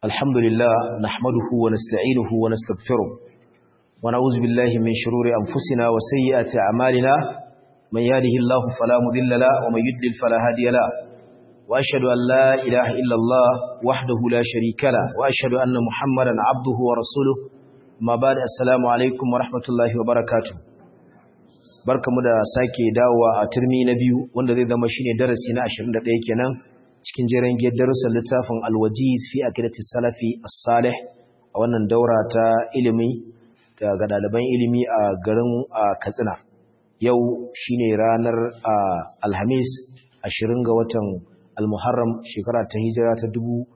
الحمد لله نحمده ونستعينه ونستغفره ونعوذ بالله من شرور أنفسنا وسيئات أعمالنا من يهده الله فلا مذل له ومن يدلل فلا هادي له وأشهد أن لا إله إلا الله وحده لا شريك له وأشهد أن محمدا عبده ورسوله ما بعد السلام عليكم ورحمة الله وبركاته barkamu da sake dawowa a turmi na biyu wanda zai zama shine darasi na 21 kenan cikin jeren giyar darussan littafin alwajiz fi akidatis salafi as-salih a wannan daura ta ilimi ga ɗaliban ilimi a garin Katsina yau shine ranar Alhamis 20 ga watan Al-Muharram shekara ta hijira ta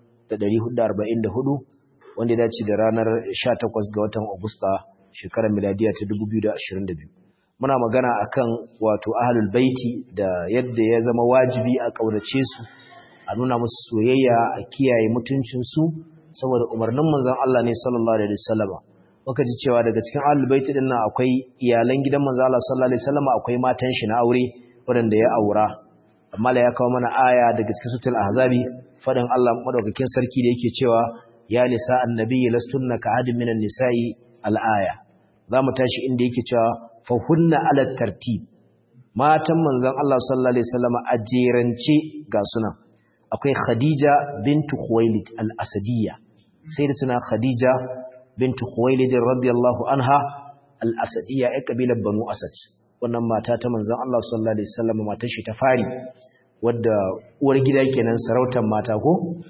1444 wanda ya dace da ranar 18 ga watan Agusta shekarar miladiya ta 2022 muna magana akan wato ahlul baiti da yadda ya zama wajibi a kaunace su a nuna musu soyayya a kiyaye mutuncinsu saboda umarnin manzon Allah ne sallallahu alaihi wasallam muka ji cewa daga cikin ahlul bait din nan akwai iyalan gidan manzon Allah sallallahu alaihi wasallam akwai matan shi na aure waɗanda ya aura amma la ya kawo mana aya daga cikin sutul ahzabi fadin Allah madaukakin sarki da yake cewa ya nisa annabi lastunna ka hadin minan nisa'i al-aya zamu tashi inda yake cewa fa hunna ala tartib matan manzon Allah sallallahu alaihi wasallam a jerance ga sunan akwai Khadija bintu Khuwailid al-Asadiyya sayyidatuna Khadija bintu Khuwailid radiyallahu anha al-Asadiyya ai kabilar Banu Asad wannan mata ta manzon Allah sallallahu alaihi wasallam matar shi ta fari wadda uwar gida kenan sarautar mata ko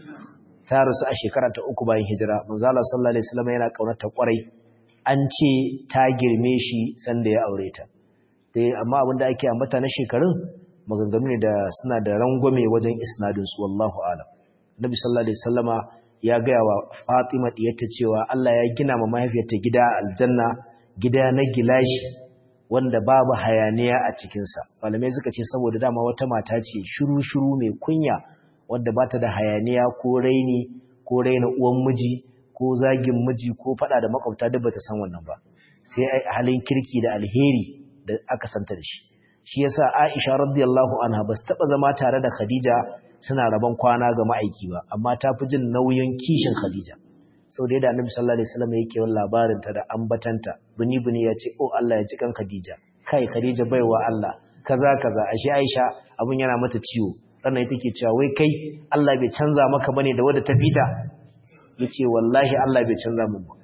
ta rasu a shekara ta uku bayan hijira manzon Allah sallallahu alaihi wasallam yana kaunarta kwarai an ce ta girme shi sanda ya aure ta dai amma abinda ake ambata na shekarun maganganu ne da suna da rangwame wajen isnadinsu wallahu alam nabi sallallahu alaihi wasallama ya gaya wa fatima diyarta cewa Allah ya gina ma mahaifiyarta gida aljanna gida na gilashi wanda babu hayaniya a cikinsa malamai suka ce saboda dama wata mata ce shiru-shiru mai kunya wadda ba ta da hayaniya ko raini ko raina uwan miji ko zagin miji ko fada da makwabta duk bata san wannan ba sai halin kirki da alheri da aka santa da shi shi yasa Aisha radiyallahu anha bas taba zama tare da Khadija suna rabon kwana ga ma'aiki ba amma ta fi jin nauyin kishin Khadija sau da yadda Annabi sallallahu alaihi wasallam yake yawan labarin ta da ambatanta buni buni ya ce oh Allah ya ji kan Khadija kai Khadija baiwa Allah kaza kaza ashe Aisha abun yana mata ciwo sannan ita ke cewa wai kai Allah bai canza maka bane da wadda ta fita yace wallahi Allah bai canza min ba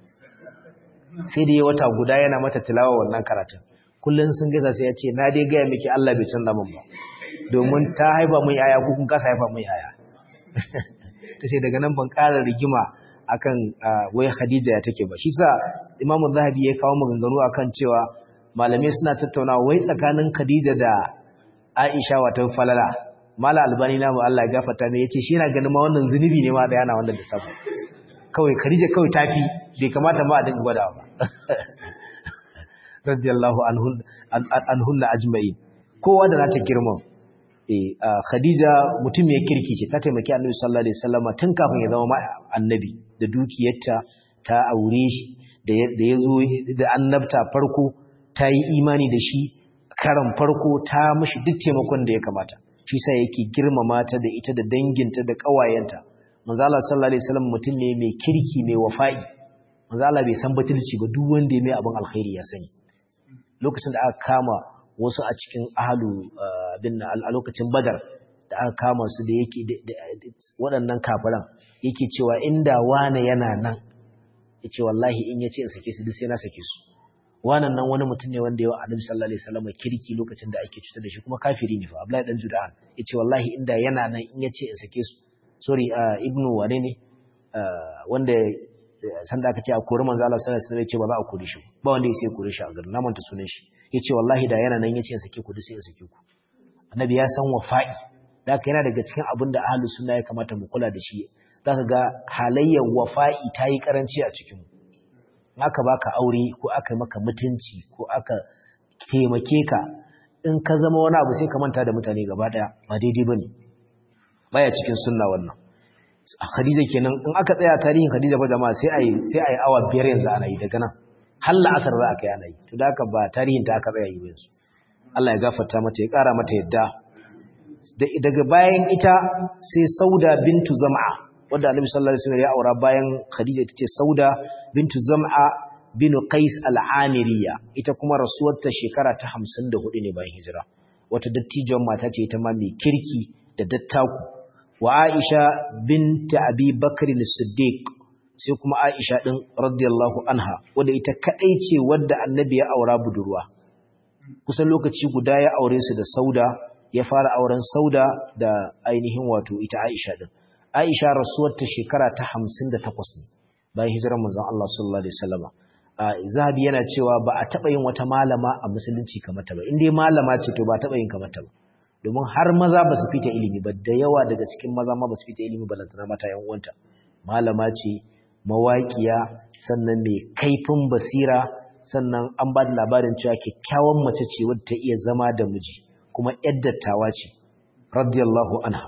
sai da ya wata guda yana mata tilawa wannan karatun kullum sun gaisa sai ya ce na dai gaya miki Allah bai canza min ba domin ta haifa mun yaya ko kun kasa haifa mun yaya tace daga nan ban ƙara rigima akan wai Khadija ya take ba shi sa Imam Zahabi ya kawo maganganu akan cewa malamai suna tattaunawa wai tsakanin Khadija da Aisha wato falala Mala Albani na Allah ya gafarta ne yace shi yana ganin ma wannan zunubi ne ma da yana wannan da sabu kawai Khadija kawai tafi bai kamata ma a dinga gwadawa ba radiyallahu anhunna ajma'in kowa da nata girman eh Khadija mutum ya kirki ce ta taimaki Annabi sallallahu alaihi wasallam tun kafin ya zama annabi da dukiyarta ta aure shi da ya zo da annabta farko ta yi imani da shi karan farko ta mishi duk taimakon da ya kamata shi sa yake girmama ta da ita da danginta da kawayenta manzo Allah sallallahu alaihi wasallam mutum ne mai kirki mai wafa'i manzo Allah bai san batulci ba duk wanda ya mai abin alkhairi ya sani lokacin da aka kama wasu a cikin ahalu bin a lokacin badar da aka kama su da yake waɗannan kafiran yake cewa inda wane yana nan ya ce wallahi in ya ce in sake su duk sai na sake su wannan nan wani mutum ne wanda yawa annabi sallallahu alaihi wasallam kirki lokacin da ake cutar da shi kuma kafiri ne fa Abdullahi dan Judan ya ce wallahi inda yana nan in ya ce in sake su sorry ibnu wane ne wanda sanda aka ce a kori manzo Allah sallallahu alaihi wasallam ya ce ba za a kore shi ba wanda ya sai kore shi a garin na manta sunan shi yace wallahi da yana nan yace sake ku duk sai sake ku annabi ya san wafa'i da haka yana daga cikin abin da ahlus sunna ya kamata mu kula da shi zaka ga halayyar wafa'i ta yi karanci a cikin mu aka baka aure ko aka maka mutunci ko aka taimake ka in ka zama wani abu sai ka manta da mutane gaba daya ba daidai bane baya cikin sunna wannan Khadija kenan in aka tsaya tarihin Khadija ba jama'a sai ai sai ai awa biyar yanzu ana yi daga nan har la'asar za a kai ana yi to da haka ba tarihin ta aka tsaya yi yanzu Allah ya gafarta mata ya kara mata yadda daga bayan ita sai Sauda bintu Zam'a wanda Annabi sallallahu alaihi wasallam ya aura bayan Khadija ita ce Sauda bintu Zam'a bin Qais al-Amiriya ita kuma rasuwarta shekara ta 54 ne bayan hijira wata dattijon mata ce ita ma mai kirki da dattaku wa Aisha binta Abi Bakr as-Siddiq sai kuma Aisha din radiyallahu anha wanda ita kadai ce wadda Annabi ya aura budurwa kusan lokaci guda ya aure su da Sauda ya fara auren Sauda da ainihin wato ita Aisha din Aisha rasuwar ta shekara ta 58 ne bayan hijirar manzon Allah sallallahu alaihi wasallam Zahabi yana cewa ba a taba yin wata malama a musulunci kamar ta ba in dai malama ce to ba taba yin kamar ta ba domin har maza ba su fita ilimi ba da yawa daga cikin maza ma ba su fita ilimi ba lantana mata yan uwanta malama ce mawaƙiya sannan mai kaifin basira sannan an ba da labarin cewa kyakkyawan mace ce wadda ta iya zama da miji kuma ‘yar dattawa ce, radiyallahu anha.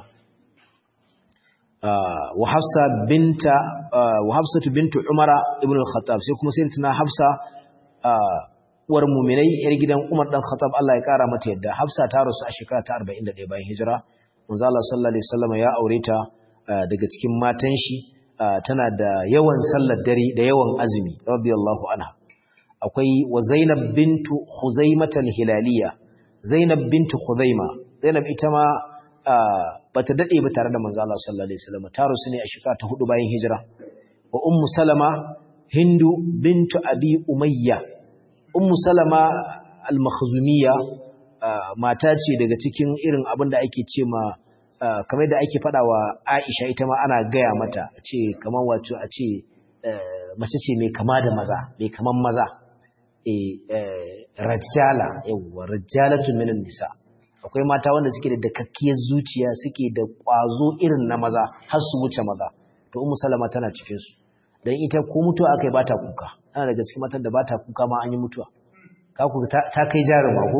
Wa Hafsa binta, wa Hafsatu bintu Umara ibn al-Khattab sai kuma sai tana Hafsa uwar muminai ‘yar gidan Umar ɗan Khattab Allah ya ƙara mata yadda. Hafsa ta rasu a shekara ta 41 bayan hijira. Manzo Allah sallallahu alaihi wasallam ya aure ta daga cikin matan shi tana da yawan sallar dare da yawan azumi radiyallahu anha. Akwai wa Zainab bintu Khuzaimah hilaliya Zainab bintu Khuzaima Zainab ita ma bata dade ba tare da manzo Allah sallallahu alaihi wasallam ta rusu ne a shekara ta hudu bayan hijira wa ummu Salama Hindu bintu Abi Umayya ummu Salama al-Makhzumiyya mata ce daga cikin irin abin da ake ce ma kamar da ake fada wa Aisha ita ma ana gaya mata ce kamar wato a ce mace ce mai kama da maza mai kaman maza rajala yawwa rajalatun minan nisa akwai mata wanda suke da dakakkiyar zuciya suke da ƙwazo irin na maza har su wuce maza to ummu salama tana cikin su dan ita ko mutuwa akai ba ta kuka ana daga cikin matan da ba ta kuka ma an yi mutuwa ka ku ta, kai jaruma ko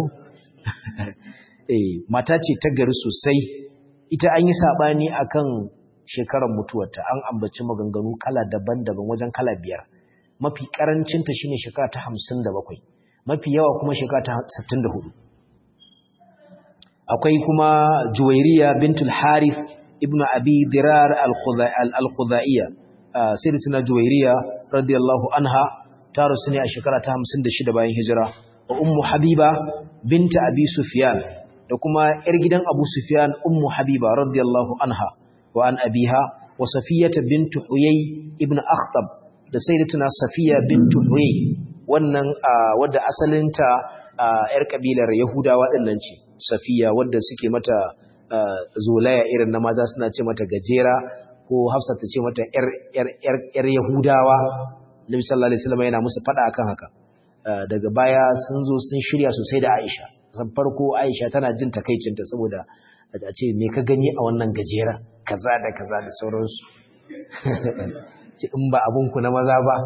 eh mata ce ta gari sosai ita an yi sabani akan shekarar mutuwarta an ambaci maganganu kala daban-daban wajen kala biyar mafi karancinta shine shekara ta 57 mafi yawa kuma shekara ta 64 akwai kuma Juwairiya bintul Harith ibn Abi Dirar al-Khudaiya sayyidatuna Juwairiya radiyallahu anha ta rusu ne a shekara ta 56 bayan hijira wa ummu Habiba binta Abi Sufyan da kuma yar gidan Abu Sufyan ummu Habiba radiyallahu anha wa an abiha wa Safiyata bintu Huyay ibn Akhtab da sayyidatuna Safiya bintu Huyay wannan wadda asalinta yar kabilar Yahudawa dinnan ce Safiya wadda suke mata zolaya irin na maza suna ce mata gajera ko Hafsa ta ce mata yar yar yar yar Yahudawa Nabi sallallahu alaihi wasallam yana musu fada akan haka daga baya sun zo sun shirya sosai da Aisha san farko Aisha tana jin takeicinta saboda a ce me ka gani a wannan gajera kaza da kaza da sauransu ce in ba abinku na maza ba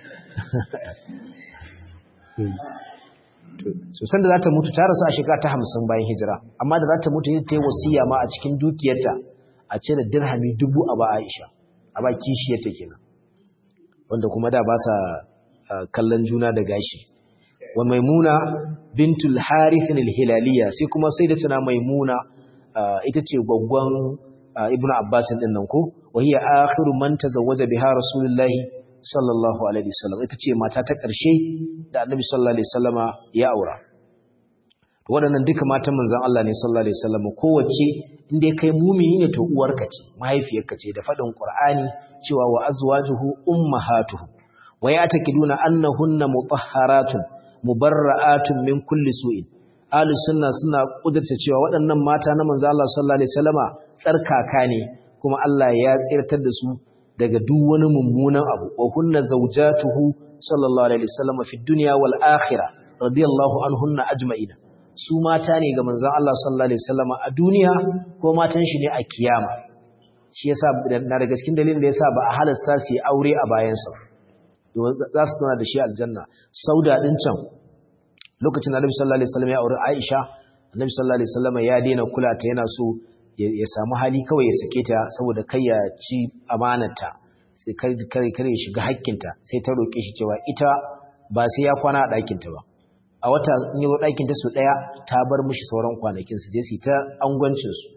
so sanda za ta mutu ta rasu a shekara ta hamsin bayan hijira amma da za ta mutu ta yi wasiya ma a cikin dukiyarta a ce da dirhami dubu a ba Aisha a ba kishiyarta kenan wanda kuma da ba sa kallon juna da gashi wa maimuna bintul harith al-hilaliya sai kuma sai da tana maimuna ita ce gwaggwan ibnu abbas din nan ko wa hiya akhiru man tazawwaja biha rasulullahi sallallahu alaihi wasallam ita ce mata ta ƙarshe da annabi sallallahu alaihi wasallama ya aura waɗannan duka matan manzon Allah ne sallallahu alaihi wasallam kowace inda kai mumini ne to uwarka ce mahaifiyarka ce da faɗin qur'ani cewa wa azwajuhu ummahatuhu wa ya'takiduna annahunna mutahharatun mubarra'atun min kulli su'in ahlus sunna suna kudurta cewa waɗannan mata na manzo Allah sallallahu alaihi wasallama tsarkaka ne kuma Allah ya tsirtar da su daga duk wani mummunan abu wa kunna zawjatuhu sallallahu alaihi wasallama fi dunya wal akhirah radiyallahu anhunna ajma'ina su mata ne ga manzon Allah sallallahu alaihi wasallama a duniya ko matan shi ne a kiyama shi yasa na daga cikin dalilin da yasa ba a halasta su yi aure a bayansa za su tana da shi aljanna sauda din can lokacin annabi sallallahu alaihi wasallam ya aure Aisha annabi sallallahu alaihi wasallam ya daina kula ta yana so ya samu hali kawai ya sake ta saboda kai ya ci amanarta sai kai kai kare ya shiga hakkinta sai ta roke shi cewa ita ba sai ya kwana a ɗakin ta ba a wata in yi ɗakin ta su ɗaya ta bar mishi sauran kwanakin su je su ta angwancin su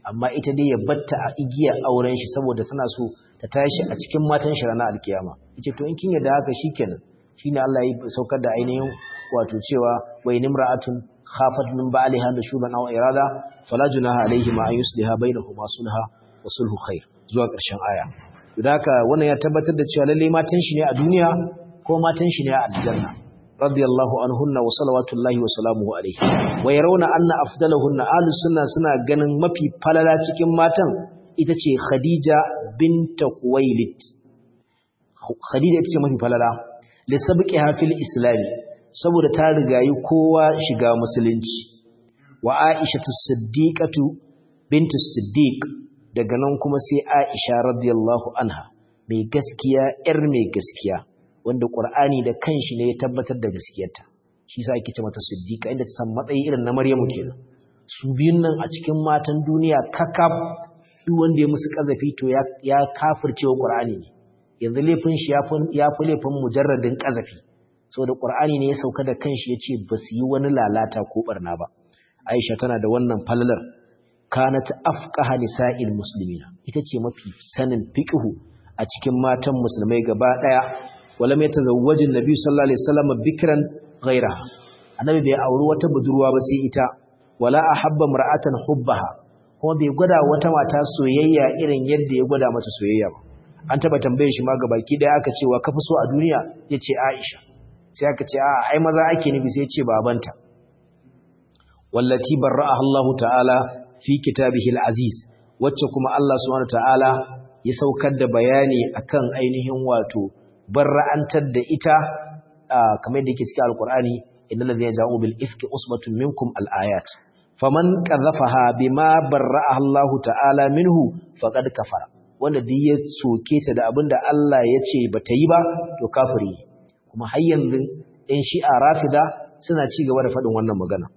amma ita dai ya batta a igiya auren shi saboda tana so ta tashi a cikin matan shi ranar alkiyama yace to in kin yarda haka shikenan shine Allah ya saukar da ainihin wato cewa wa in imra'atun khafat min ba'liha nushuban aw irada fala junaha alayhi ma an yusliha bainahuma sulha wa sulhu khair zuwa ƙarshen aya haka wannan ya tabbatar da cewa lalle matan shi ne a duniya ko matan shi ne a aljanna radiyallahu anhunna wa salawatullahi wa salamuhu alayhi wa yarawna anna afdalahunna ahlus sunna suna ganin mafi falala cikin matan ita ce Khadija bint Khuwailid Khadija ita ce mafi falala li sabqiha fil islam saboda ta rigayi kowa shiga musulunci wa Aisha as-siddiqatu bint as-siddiq daga nan kuma sai Aisha radiyallahu anha mai gaskiya yar mai gaskiya wanda Qur'ani da kanshi ne ya tabbatar da gaskiyarta shi yasa ake ce mata siddiqa inda ta san matsayi irin na Maryamu kenan su biyun nan a cikin matan duniya kakab duk wanda ya musu kazafi to ya ya kafircewa Qur'ani ne yanzu laifin shi ya fi laifin mujarradin kazafi saboda Qur'ani ne ya sauka da kanshi yace ba su yi wani lalata ko barna ba Aisha tana da wannan falalar kanat afqaha nisa'il muslimina ita ce mafi sanin fiqhu a cikin matan musulmai gaba daya wala mai tazawwajin nabi sallallahu alaihi wasallam bikran ghairaha annabi bai auri wata budurwa ba sai ita wala ahabba mar'atan hubbaha kuma bai gwada wata mata soyayya irin yadda ya gwada mata soyayya ba an taba tambaye shi ma gabaki daya aka ce wa kafi so a duniya yace Aisha sai aka ce a ai maza ake nufi sai yace babanta wallati barra'aha Allah ta'ala fi kitabihi al-aziz wacce kuma Allah subhanahu ta'ala ya saukar da bayani akan ainihin wato barra'antar da ita kamar da yake cikin alqur'ani innal ladhina ja'u bil ifki usbatun minkum al-ayat faman qadhafaha bima barra'aha Allah ta'ala minhu faqad kafara wanda duk ya soke ta da abinda Allah ya ce bata yi ba to kafiri kuma har yanzu ɗan shi'a rafida suna ci gaba da faɗin wannan magana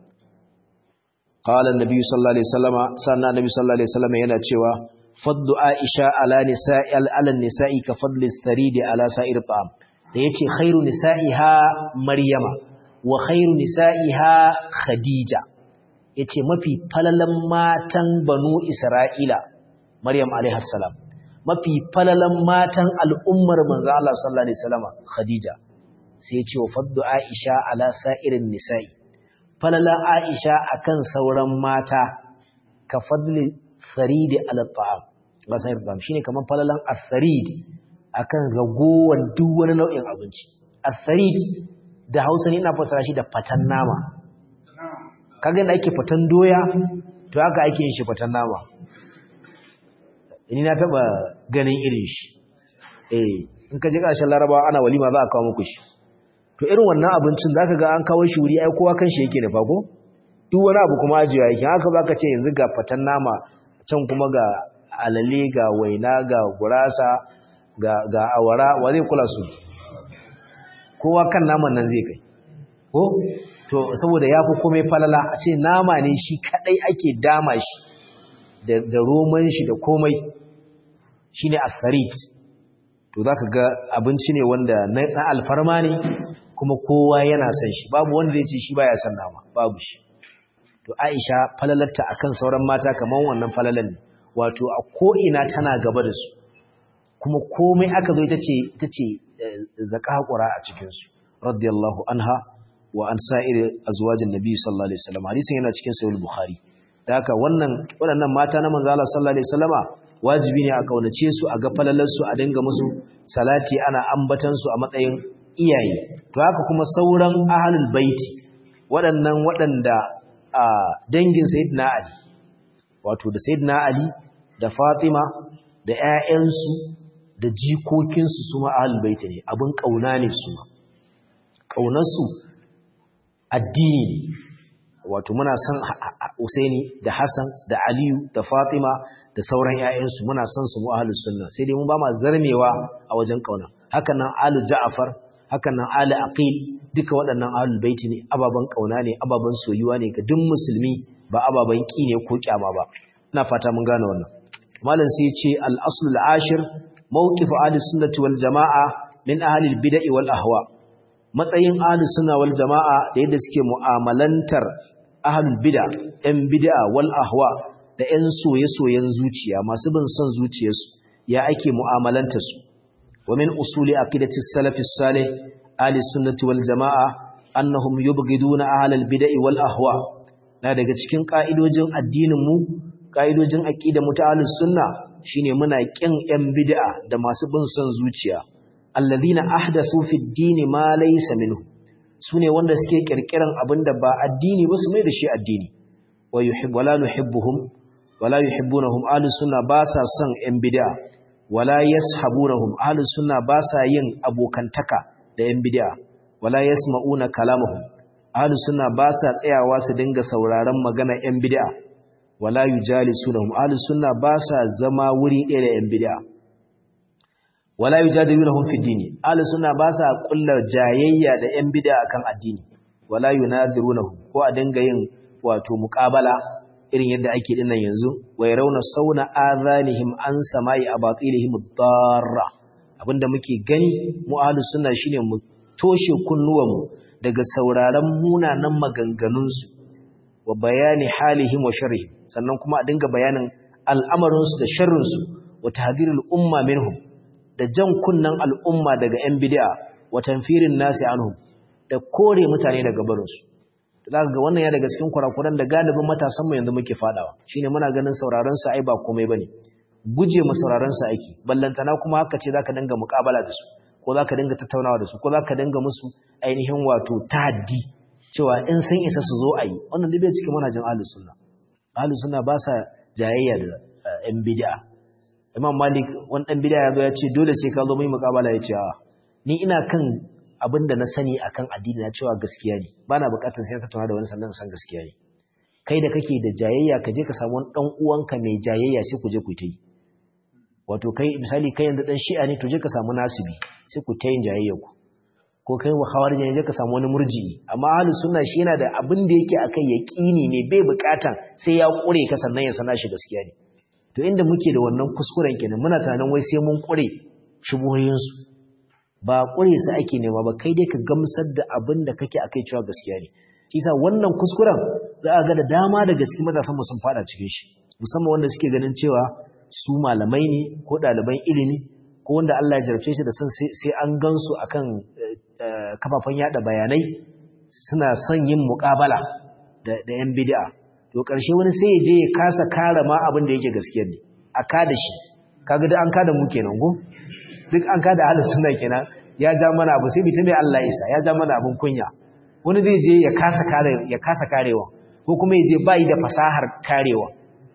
قال النبي صلى الله عليه وسلم سنة النبي صلى الله عليه وسلم yana cewa fadlu aisha ala nisa'i ala nisa'i ka fadli saridi ala sa'ir ta'am da yace khairu nisa'iha maryama wa khairu nisa'iha khadija yace mafi falalan matan banu isra'ila maryam alaiha salam mafi falalan matan al'ummar manzo Allah sallallahu alaihi wasallam khadija sai yace wa fadlu aisha ala sa'irin nisa'i falala Aisha akan sauran mata ka fadli faridi ala ta'am ba sai ba shine kaman falalan as-sarid akan ragowar duk wani nau'in abinci as-sarid da Hausa ne ina fasara shi da fatan nama kaga da ake fatan doya to haka ake yin shi fatan nama ni na taba ganin irin shi eh in ka je kashin Larabawa ana walima za a kawo muku shi to irin wannan abincin zaka ga an kawo shi wuri ai kowa kanshi yake da fago duk wani abu kuma ajiya yake haka zaka ce yanzu ga fatan nama can kuma ga alale ga waina ga gurasa ga ga awara wa zai kula su kowa kan naman nan zai kai ko to saboda yafi komai falala a ce nama ne shi kadai ake dama shi da da roman shi da komai shine asarit to zaka ga abinci ne wanda na alfarma ne kuma kowa yana son shi babu wanda zai ce shi baya son nama babu shi to Aisha falalarta akan sauran mata kaman wannan falalan ne wato a ko ina tana gaba da su kuma komai aka zo ita ce ita ce zakakura a cikin su radiyallahu anha wa an sa'ir azwajin nabi sallallahu alaihi wasallam hadisin yana cikin sahih bukhari da haka wannan waɗannan mata na manzo Allah sallallahu alaihi wasallama wajibi ne a kaunace su a ga falalar su a dinga musu salati ana ambatan su a matsayin iyaye to haka kuma sauran ahlul baiti waɗannan waɗanda a dangin sayyidina ali wato da sayyidina ali da fatima da ƴaƴansu da jikokinsu su ma ahlul baiti ne abin kauna ne su ma kaunarsu addini ne wato muna son Usaini da Hassan da Aliyu da Fatima da sauran ƴaƴansu muna son su mu ahlus sunna sai dai mun ba ma zarmewa a wajen kauna haka nan alu Ja'far haka nan ali Aqil duka waɗannan ahlul baiti ne ababan kauna ne ababan soyuwa ne ga duk musulmi ba ababan ki ne ko kyama ba ina fata mun gane wannan malam sai ya ce al-aslul ashir mawqif ahli sunnati wal jamaa min ahli al-bid'ah wal ahwa matsayin ahli sunna wal jamaa da yadda suke mu'amalantar ahlul bid'a ɗan bid'a wal ahwa da 'yan soye-soyen zuciya masu bin son zuciyarsu ya ake mu'amalanta su wa min usuli aqidati salafi salih ahli sunnati wal jamaa annahum yubghiduna ahlal bid'i wal ahwa na daga cikin ka'idojin addinin mu ka'idojin aqidar mu ta ahlus sunna shine muna kin 'yan bid'a da masu bin son zuciya alladhina ahdathu fi ad-din ma laysa minhu sune wanda suke kirkiran abinda ba addini ba su mai da shi addini wa yuhib wala nuhibbuhum wala yuhibbunahum ahlus sunna ba sa son yan bid'a wala yashabunahum ahlus sunna ba sa yin abokantaka da yan bid'a wala yasma'una kalamahum ahlus sunna ba sa tsayawa su dinga sauraron magana yan bid'a wala yujalisunahum ahlus sunna ba sa zama wuri ɗaya da yan bid'a wala yujadilunahum fi dini ahlus sunna ba sa kullar jayayya da yan bid'a akan addini wala yunadirunahum ko a dinga yin wato muqabala irin yadda ake dinnan yanzu wai rauna sauna azanihim an samai abatilihim darra abinda muke gani mu ahlus sunna shine mu toshe kunnuwanmu daga sauraron munanan maganganun su wa bayani halihim wa sharrihim sannan kuma a dinga bayanin al'amarin su da sharrin su wa tahdhirul umma minhum da jan kunnan al'umma daga yan bid'a wa tanfirin nasi anhum da kore mutane daga barinsu za ga wannan ya daga cikin kurakuran da galibin matasan mu yanzu muke fadawa shine muna ganin sauraron sa ai ba komai bane guje mu sauraron sa ake ballantana kuma haka ce zaka dinga muƙabala da su ko zaka dinga tattaunawa da su ko zaka dinga musu ainihin wato tahaddi cewa in sun isa su zo ayi wannan duk bai cikin manhajin ahlus sunna ahlus sunna ba sa jayayya da yan bid'a imam malik wani dan bid'a ya zo ya ce dole sai ka zo mu yi muƙabala ya ce a ni ina kan abin da na sani akan addini na cewa gaskiya ne ba na bukatar sai ka tattauna da wani sannan san gaskiya ne kai da kake da jayayya ka je ka samu wani dan uwanka mai jayayya sai ku je ku ta yi wato kai misali kai yanzu dan shi'a ne to je ka samu nasibi sai ku ta yin jayayya ku ko kai wa khawarij ne je ka samu wani murji'i amma ahlus sunna shi yana da abin da yake akai yaqini ne bai bukatan sai ya kure ka sannan ya sana shi gaskiya ne to inda muke da wannan kuskuren kenan muna tunanin wai sai mun kure shubuhoyinsu ba ƙure su ake nema ba kai dai ka gamsar da abin da kake akai cewa gaskiya ne kisa wannan kuskuren za a ga da dama daga cikin matasan mu sun fada cikin shi musamman wanda suke ganin cewa su malamai ne ko ɗaliban ilimi ko wanda Allah ya jarabce shi da san sai an gansu akan kafafen yada bayanai suna son yin muƙabala da da yan bid'a to ƙarshe wani sai ya je ya kasa kare ma abin da yake gaskiya ne a kada shi kaga da an kada mu kenan go duk an kada ahlus sunna kenan ya ja mana abu sai mutum Allah isa ya ja mana abun kunya wani zai je ya kasa kare ya kasa karewa ko kuma ya je bai da fasahar karewa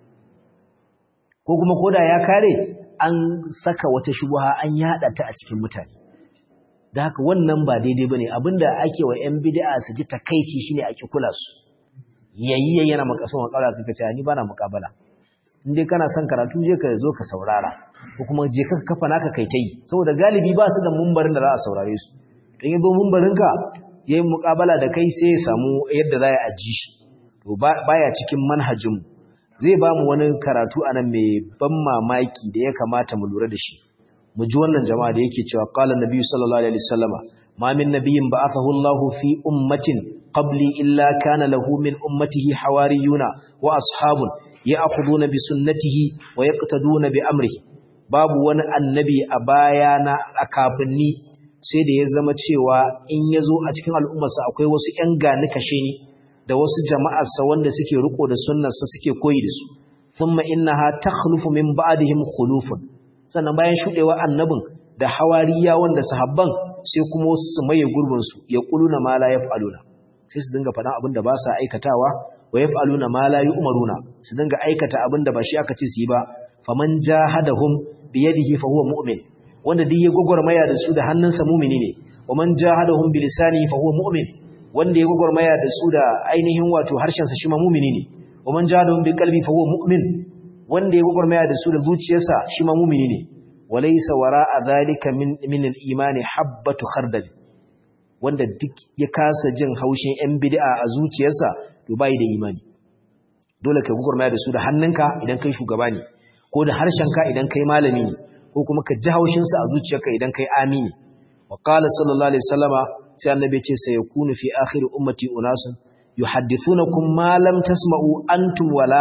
ko kuma koda ya kare an saka wata shubha an yada ta a cikin mutane da haka wannan ba daidai bane abinda ake wa yan bid'a su ji takeici shine ake kula su yayi yana makaso makala kaka ce ni bana mukabala indai kana son karatu je ka zo ka saurara ko kuma je ka kafa naka kai tai saboda galibi ba su da mumbarin da za a saurare su dan yazo mumbarin ka yayin muƙabala da kai sai ya samu yadda za a ji shi to baya cikin manhajin zai ba mu wani karatu anan mai ban mamaki da ya kamata mu lura da shi mu ji wannan jama'a da yake cewa qala nabiyyu sallallahu alaihi wasallama ma min nabiyyin ba'athahu Allahu fi ummatin qabli illa kana lahu min ummatihi hawariyuna wa ashabun ya'khuduna bi sunnatihi wa yaqtaduna bi amrihi babu wani annabi a bayana a kafinni sai da ya zama cewa in yazo a cikin al'ummarsa akwai wasu ƴan gani kashe ni da wasu jama'arsa wanda suke riko da sunnarsa suke koyi da su thumma innaha takhlufu min ba'dihim khulufun sannan bayan shudewa annabin da hawariya wanda sahabban sai kuma wasu su maye gurbin su yaquluna ma la yaf'aluna sai su dinga faɗan abin da ba sa aikatawa wa yaf'aluna ma la yu'maruna su dinga aikata abinda ba shi aka ce su yi ba faman jahadahum bi yadihi fa huwa mu'min wanda duk ya gogormaya da su da hannunsa mu'mini ne wa man jahadahum bi lisanihi fa huwa mu'min wanda ya gogormaya da su da ainihin wato harshen sa shi ma mu'mini ne wa man jahadahum bi qalbi fa huwa mu'min wanda ya gogormaya da su da zuciyarsa shi ma mu'mini ne walaysa wara'a dhalika min min al-imani habbatu khardal wanda duk ya kasa jin haushin yan bid'a a zuciyarsa to bai da imani dole ka gugurmaya da su da hannunka idan kai shugaba ne ko da harshenka idan kai malami ne ko kuma ka ji haushin su a zuciyarka idan kai amini wa qala sallallahu alaihi wasallama sai annabi ce sai yakunu fi akhir ummati unasun yuhaddithunakum ma lam tasma'u antum wala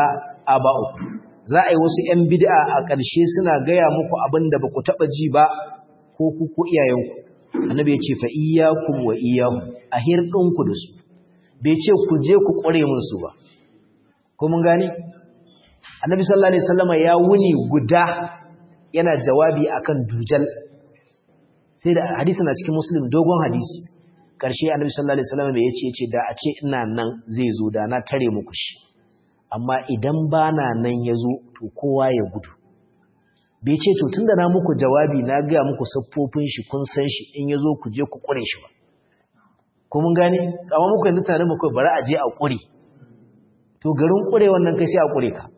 aba'u za a yi wasu 'yan bid'a a ƙarshe suna gaya muku abin da ba ku taɓa ji ba ko ku ko iyayenku annabi ya ce fa iyyakum wa iyyahum a hirɗinku da su bai ce ku je ku ƙware musu ba ko mun gane annabi sallallahu alaihi wasallama ya wuni guda yana jawabi akan dujal sai da hadisi na cikin muslim dogon hadisi ƙarshe annabi sallallahu alaihi wasallama bai yace yace da a ce ina nan zai zo da na tare muku shi amma idan bana nan yazo to kowa ya gudu bai ce to tunda na muku jawabi na ga muku siffofin shi kun san shi in yazo ku je ku kure shi ba ko mun gane amma muku yanzu tare muku bari a je a kure to garin kure wannan kai sai a kure ka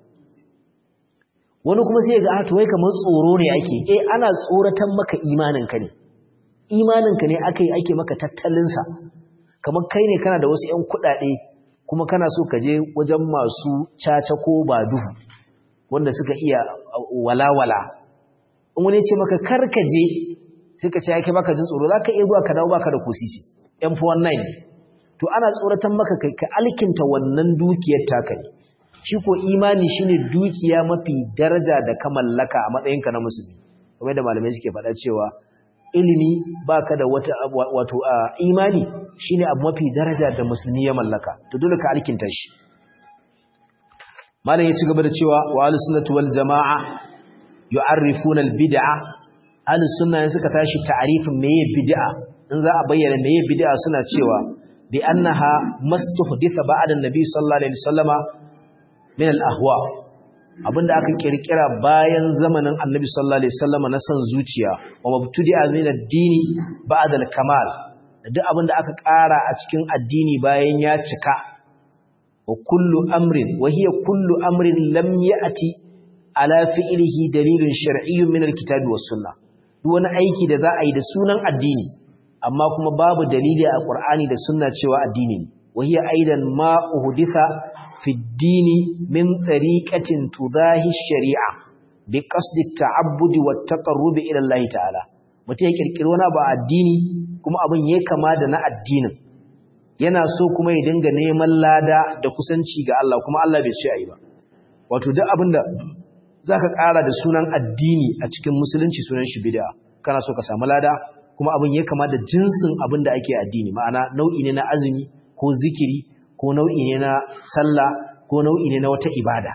wani kuma sai ga to wai kamar tsoro ne ake eh ana tsoratan maka imanin ka ne imanin ka ne akai ake maka tattalin sa kamar kai ne kana da wasu ƴan kuɗaɗe kuma kana so ka je wajen masu caca ko badu wanda suka iya walawala in wani ce maka kar ka je sai ka ce yake baka jin tsoro zaka iya zuwa ka dawo baka da kusisi M419 to ana tsoratan maka kai ka alkinta wannan dukiyar taka ne shi ko imani shine dukiya mafi daraja da ka mallaka a matsayinka na musulmi kamar da malamai suke faɗa cewa ilimi baka da wata wato imani shine abu mafi daraja da musulmi ya mallaka to dole ka alkinta shi malam ya ci gaba da cewa wa ahlus sunnati wal jamaa yu'arrifuna al bid'a ahlus sunna suka tashi ta'arifin meye bid'a in za a bayyana meye bid'a suna cewa bi annaha mastuhditha ba'da an-nabi sallallahu alaihi wasallama min al-ahwa abinda aka kirkira bayan zamanin annabi sallallahu alaihi wasallama na san zuciya wa mabtudi'a min ad-dini ba'da al-kamal duk abinda aka ƙara a cikin addini bayan ya cika wa kullu amrin wa hiya kullu amrin lam ya'ti ala fi'lihi dalilun shar'iyyun min al-kitabi was-sunnah duk wani aiki da za a yi da sunan addini amma kuma babu dalili a Qur'ani da sunna cewa addini ne wahiya aidan ma uhditha fi ad-dini min tariqatin tudahi shari'a bi qasdi at-ta'abbudi wat-taqarrub ila Allah ta'ala mutai kirkiro wani ba addini kuma abin yayi kama da na addinin yana so kuma ya dinga neman lada da kusanci ga Allah kuma Allah bai ce ayi ba wato duk abinda zaka ƙara da sunan addini a cikin musulunci sunan shi bid'a kana so ka samu lada kuma abin ya kama da jinsin abin da ake addini ma'ana nau'i ne na azumi ko zikiri ko nau'i ne na sallah ko nau'i ne na wata ibada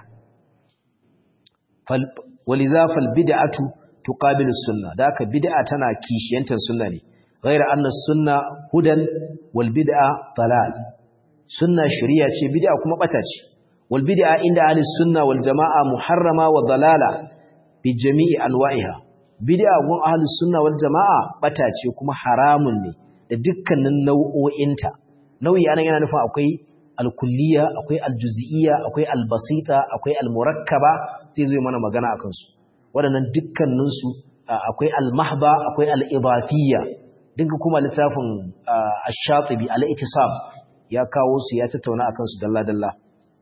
waliza fal bid'atu tuqabilu sunna da haka bid'a tana kishiyantar sunna ne ghayra anna sunna hudan wal bid'a dalal sunna shari'a ce bid'a kuma bata ce wal bid'a inda ahli sunna wal jama'a muharrama wa dalala bi jami'i anwa'iha bid'a gun ahlus sunna wal jama'a bata ce kuma haramun ne da dukkanin nau'o'inta nau'i anan yana nufin akwai al-kulliyya akwai al-juz'iyya akwai al-basita akwai al-murakkaba sai zai mana magana akan su waɗannan dukkanin su akwai al-mahba akwai al-idafiyya dinka kuma littafin ash-shatibi al-ittisab ya kawo su ya tattauna akan su dalla dalla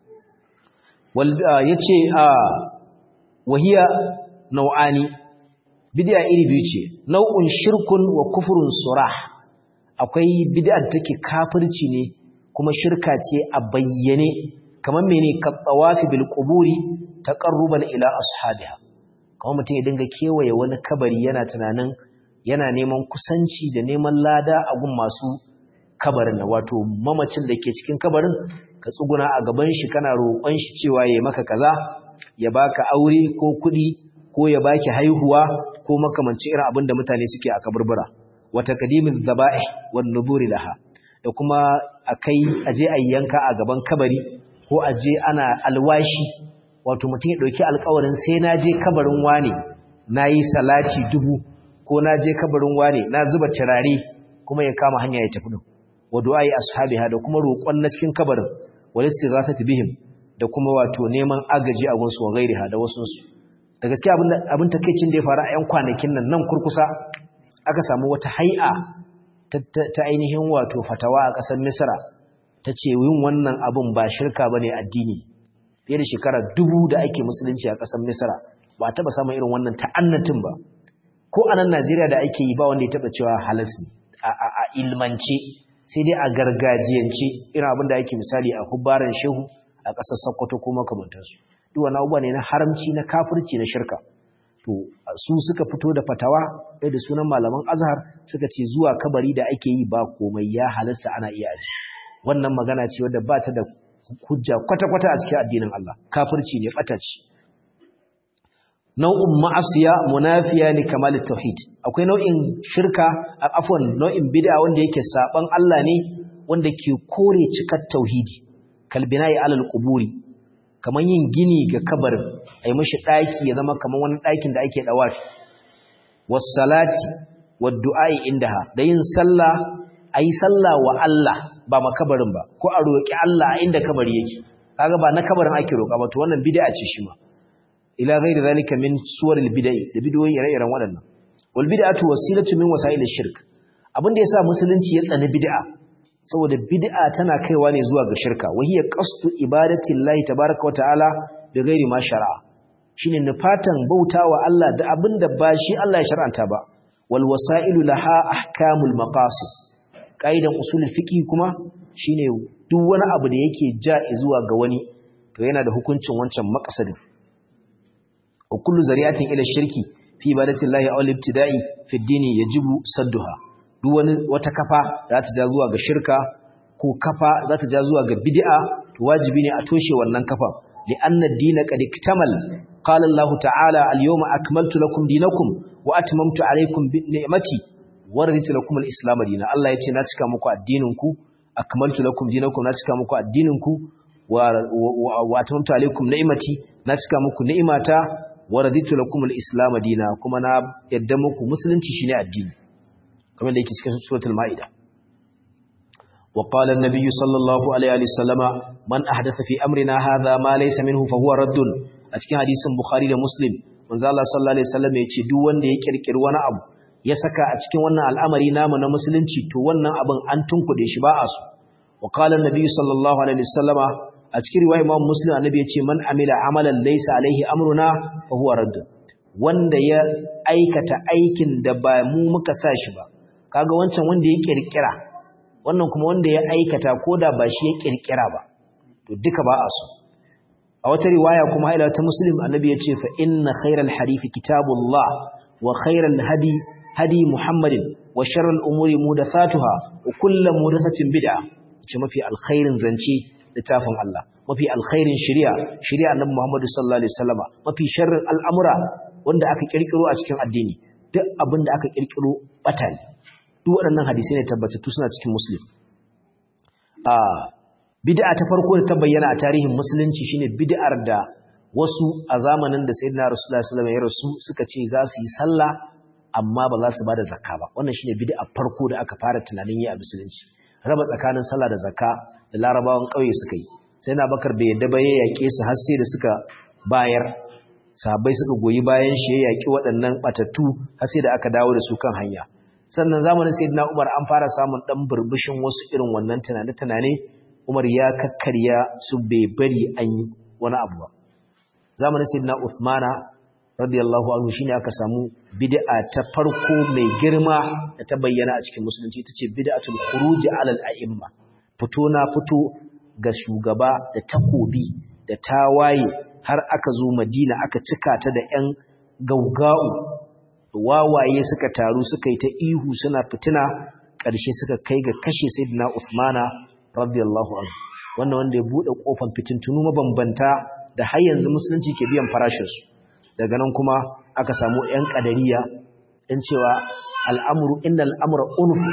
wal yace wahiya nau'ani bid'a iri biyu ce nau'un shirkun wa kufrun surah akwai bid'a da take kafirci ne kuma shirka ce a bayyane kamar mene ka tawafi bil quburi taqarruban ila ashabiha kamar mutum ya dinga kewaye wani kabari yana tunanin yana neman kusanci da neman lada a gun masu kabarin wato mamacin da ke cikin kabarin ka tsuguna a gaban shi kana roƙon shi cewa ya maka kaza ya baka aure ko kuɗi ko ya baki haihuwa ko makamancin irin abin da mutane suke a kaburbura wa taqdimul dhaba'ih wan nuzuri laha da kuma akai aje ayyanka a gaban kabari ko aje ana alwashi wato mutum ya dauki alƙawarin sai na je kabarin wane nayi salati dubu ko na je kabarin wane na zuba turare kuma ya kama hanya ya tafi wa du'ai ashabiha da kuma roƙon na cikin kabarin wal istighathati bihim da kuma wato neman agaji a gunsu wa gairiha da wasu su da gaskiya abin takeicin da ya faru a 'yan kwanakin nan nan kurkusa aka samu wata hai'a ta ainihin wato fatawa a ƙasar misra ta ce yin wannan abin ba shirka ba ne addini fiye da shekara dubu da ake musulunci a ƙasar misra ba a taɓa samun irin wannan ta'annatin ba ko a nan najeriya da ake yi ba wanda ya taɓa cewa halas ne a ilmance sai dai a gargajiyance irin abin da ake misali a hubbaran shehu a ƙasar sokoto ko makamantarsu duk wani abubuwa ne na haramci na kafirci na shirka to su suka fito da fatawa ɗaya da sunan malaman azhar suka ce zuwa kabari da ake yi ba komai ya halasta ana iya aji wannan magana ce wadda ba ta da hujja kwata-kwata a cikin addinin Allah kafirci ne ɓataci nau'in ma'asiya munafiya ne kamalit tauhid akwai nau'in shirka afwan nau'in bid'a wanda yake saban Allah ne wanda ke kore cikar tauhidi kalbinai alal quburi kaman yin gini ga kabarin ai mishi daki ya zama kaman wani dakin da ake dawafi was salati wad du'ai indaha da yin sallah ayi sallah wa Allah ba makabarin ba ko a roki Allah inda kabari yake kaga ba na kabarin ake roka ba to wannan bid'a ce shi ma ila ghairi zalika min suwaril bid'i da bid'o'i ire-iren waɗannan wal bid'atu wasilatu min wasa'il shirk abin da yasa musulunci ya tsani bid'a saboda bid'a tana kaiwa ne zuwa ga shirka wa hiya qasdu ibadati llahi tabaaraka wa ta'ala bi ghairi ma shar'a shine nufatan bautawa Allah da abin da ba shi Allah ya shar'anta ba wal wasa'ilu laha ahkamul maqasid kaidan usulul fiqh kuma shine duk wani abu da yake ja zuwa ga wani to yana da hukuncin wancan maqsadin وكل زريعة إلى الشرك في عبادة الله أو الابتداء في الدين يجب صدها duwani wata kafa za ta ja zuwa ga shirka ko kafa za ta ja zuwa ga bid'a to wajibi ne a toshe wannan kafa li'anna ad-din qad iktamal qala Allah ta'ala al-yawma akmaltu lakum dinakum wa atmamtu alaykum bi ni'mati wa raditu lakum al-islam dinan Allah yace na cika muku addinin ku akmaltu lakum dinakum na cika muku addinin ku wa wa atmamtu alaykum ni'mati na cika muku ni'imata wa raditu lakum al-islam dina kuma na yadda muku musulunci shine addini kamar da yake cikin suratul maida wa qala an-nabiy sallallahu alaihi wa sallama man ahdatha fi amrina hadha ma laysa minhu fa huwa raddun a cikin hadisin bukhari da muslim manzo Allah sallallahu alaihi wasallam ya ce duk wanda ya kirkiri wani abu ya saka a cikin wannan al'amari namu na musulunci to wannan abin an tunkude shi ba a so wa qala an-nabiy sallallahu alaihi wasallama a cikin riwaya Imam Muslim annabi yace man amila amalan laysa alaihi amruna fa huwa radd wanda ya aikata aikin da ba mu muka sa shi ba kaga wancan wanda ya kirkira wannan kuma wanda ya aikata koda ba shi ya kirkira ba to duka ba a so a wata riwaya kuma ila ta Muslim annabi yace fa inna khayral hadisi kitabullah wa khayral hadi hadi Muhammadin wa sharral umuri mudathatuha wa kullu mudathatin bid'ah ce mafi alkhairin zance littafin Allah mafi alkhairin shari'a shari'a annabi Muhammad sallallahu alaihi wasallama mafi sharrin al'amura wanda aka kirkiro a cikin addini duk abin da aka kirkiro bata ne duk waɗannan hadisi ne tabbatattu suna cikin muslim a bid'a ta farko da ta bayyana a tarihin musulunci shine bid'ar da wasu a zamanin da sayyidina rasulullahi sallallahu alaihi wasallam ya rasu suka ce za su yi sallah amma ba za su bada zakka ba wannan shine bid'a farko da aka fara tunanin yi a musulunci raba tsakanin sallah da zakka da larabawan ƙauye suka yi sai na bakar bai yadda ba ya yaƙe su har sai da suka bayar sahabbai suka goyi bayan shi ya yaƙi waɗannan ɓatattu har sai da aka dawo da su kan hanya sannan zamanin sayyidina umar an fara samun ɗan burbushin wasu irin wannan tunane-tunane umar ya kakkarya su bai bari an yi wani abu ba zamanin sayyidina uthmana radiyallahu anhu shine aka samu bid'a ta farko mai girma da ta bayyana a cikin musulunci ita ce bid'atul khuruj ala al-a'imma fito na fito ga shugaba da takobi da tawaye har aka zo Madina aka cika ta da ƴan gaugau wawaye suka taru suka yi ta ihu suna fitina ƙarshe suka kai ga kashe sayyidina Uthmana radiyallahu anhu wannan wanda ya bude kofar fitintunu mabambanta da har yanzu musulunci ke biyan farashin su daga nan kuma aka samu ƴan ƙadariya ɗin cewa al'amuru inda al'amura unfu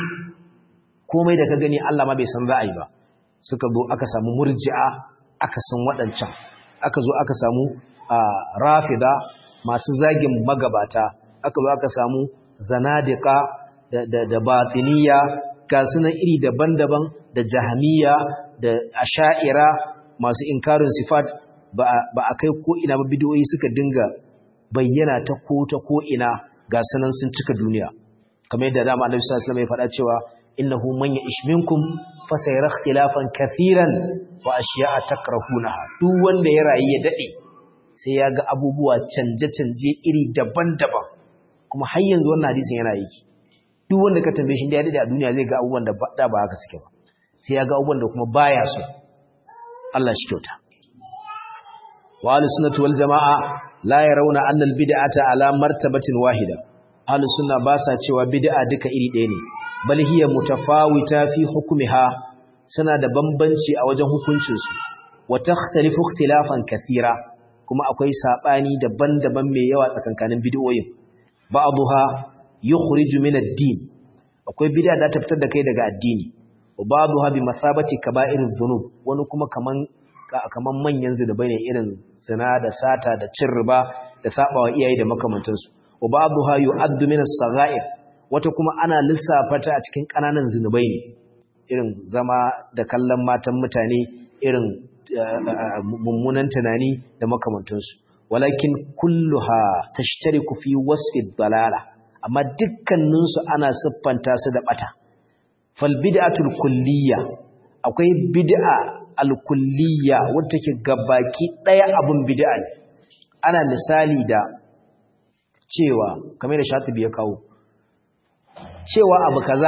komai da ka gani Allah ma bai san za a yi ba suka zo aka samu murji'a aka san waɗancan aka zo aka samu rafida masu zagin magabata aka zo aka samu zanadika da batiniya ga sunan iri daban-daban da jahamiya da asha'ira masu inkarin sifat ba a kai ko ina ba bidiyoyi suka dinga bayyana ta ko ta ko ina ga sanan sun cika duniya kamar yadda dama Annabi sallallahu alaihi wasallam ya faɗa cewa innahu man ya'ish minkum fa sayara ikhtilafan kathiran wa ashiya'a takrahunaha duk wanda ya rayu ya dade sai ya ga abubuwa canje-canje iri daban-daban kuma har yanzu wannan hadisin yana yi duk wanda ka tambaye shi da ya dade a duniya zai ga abubuwan da da ba haka suke ba sai ya ga abubuwan da kuma baya so Allah shi kyauta wa ahlus sunnati wal jamaa la yarawna anna al bid'ata ala martabatin wahida ahlus sunna ba sa cewa bid'a duka iri ɗaya ne bal hiya mutafawita fi hukmiha suna da bambanci a wajen hukuncin su wa takhtalifu ikhtilafan kathira kuma akwai sabani daban-daban mai yawa tsakankanin bid'o'in ba'dha yukhriju min ad-din akwai bid'a da ta fitar da kai daga addini wa ba'dha bi masabati kaba'iriz dhunub wani kuma kaman kaman manyan zunubai ne irin zina da sata da cin riba da sabawa iyaye da makamantansu wa ba'dha yu'addu min as-sagha'ir wata kuma ana lissafa ta a cikin kananan zunubai ne irin zama da kallon matan mutane irin mummunan tunani da makamantansu walakin kulluha tashtariku fi wasfi dalala amma dukkaninsu ana siffanta su da bata fal bid'atul kulliyya akwai bid'a al kulliyya wanda take gabaki daya abun bid'a ne ana misali da cewa kamar da shatibi ya kawo cewa abu kaza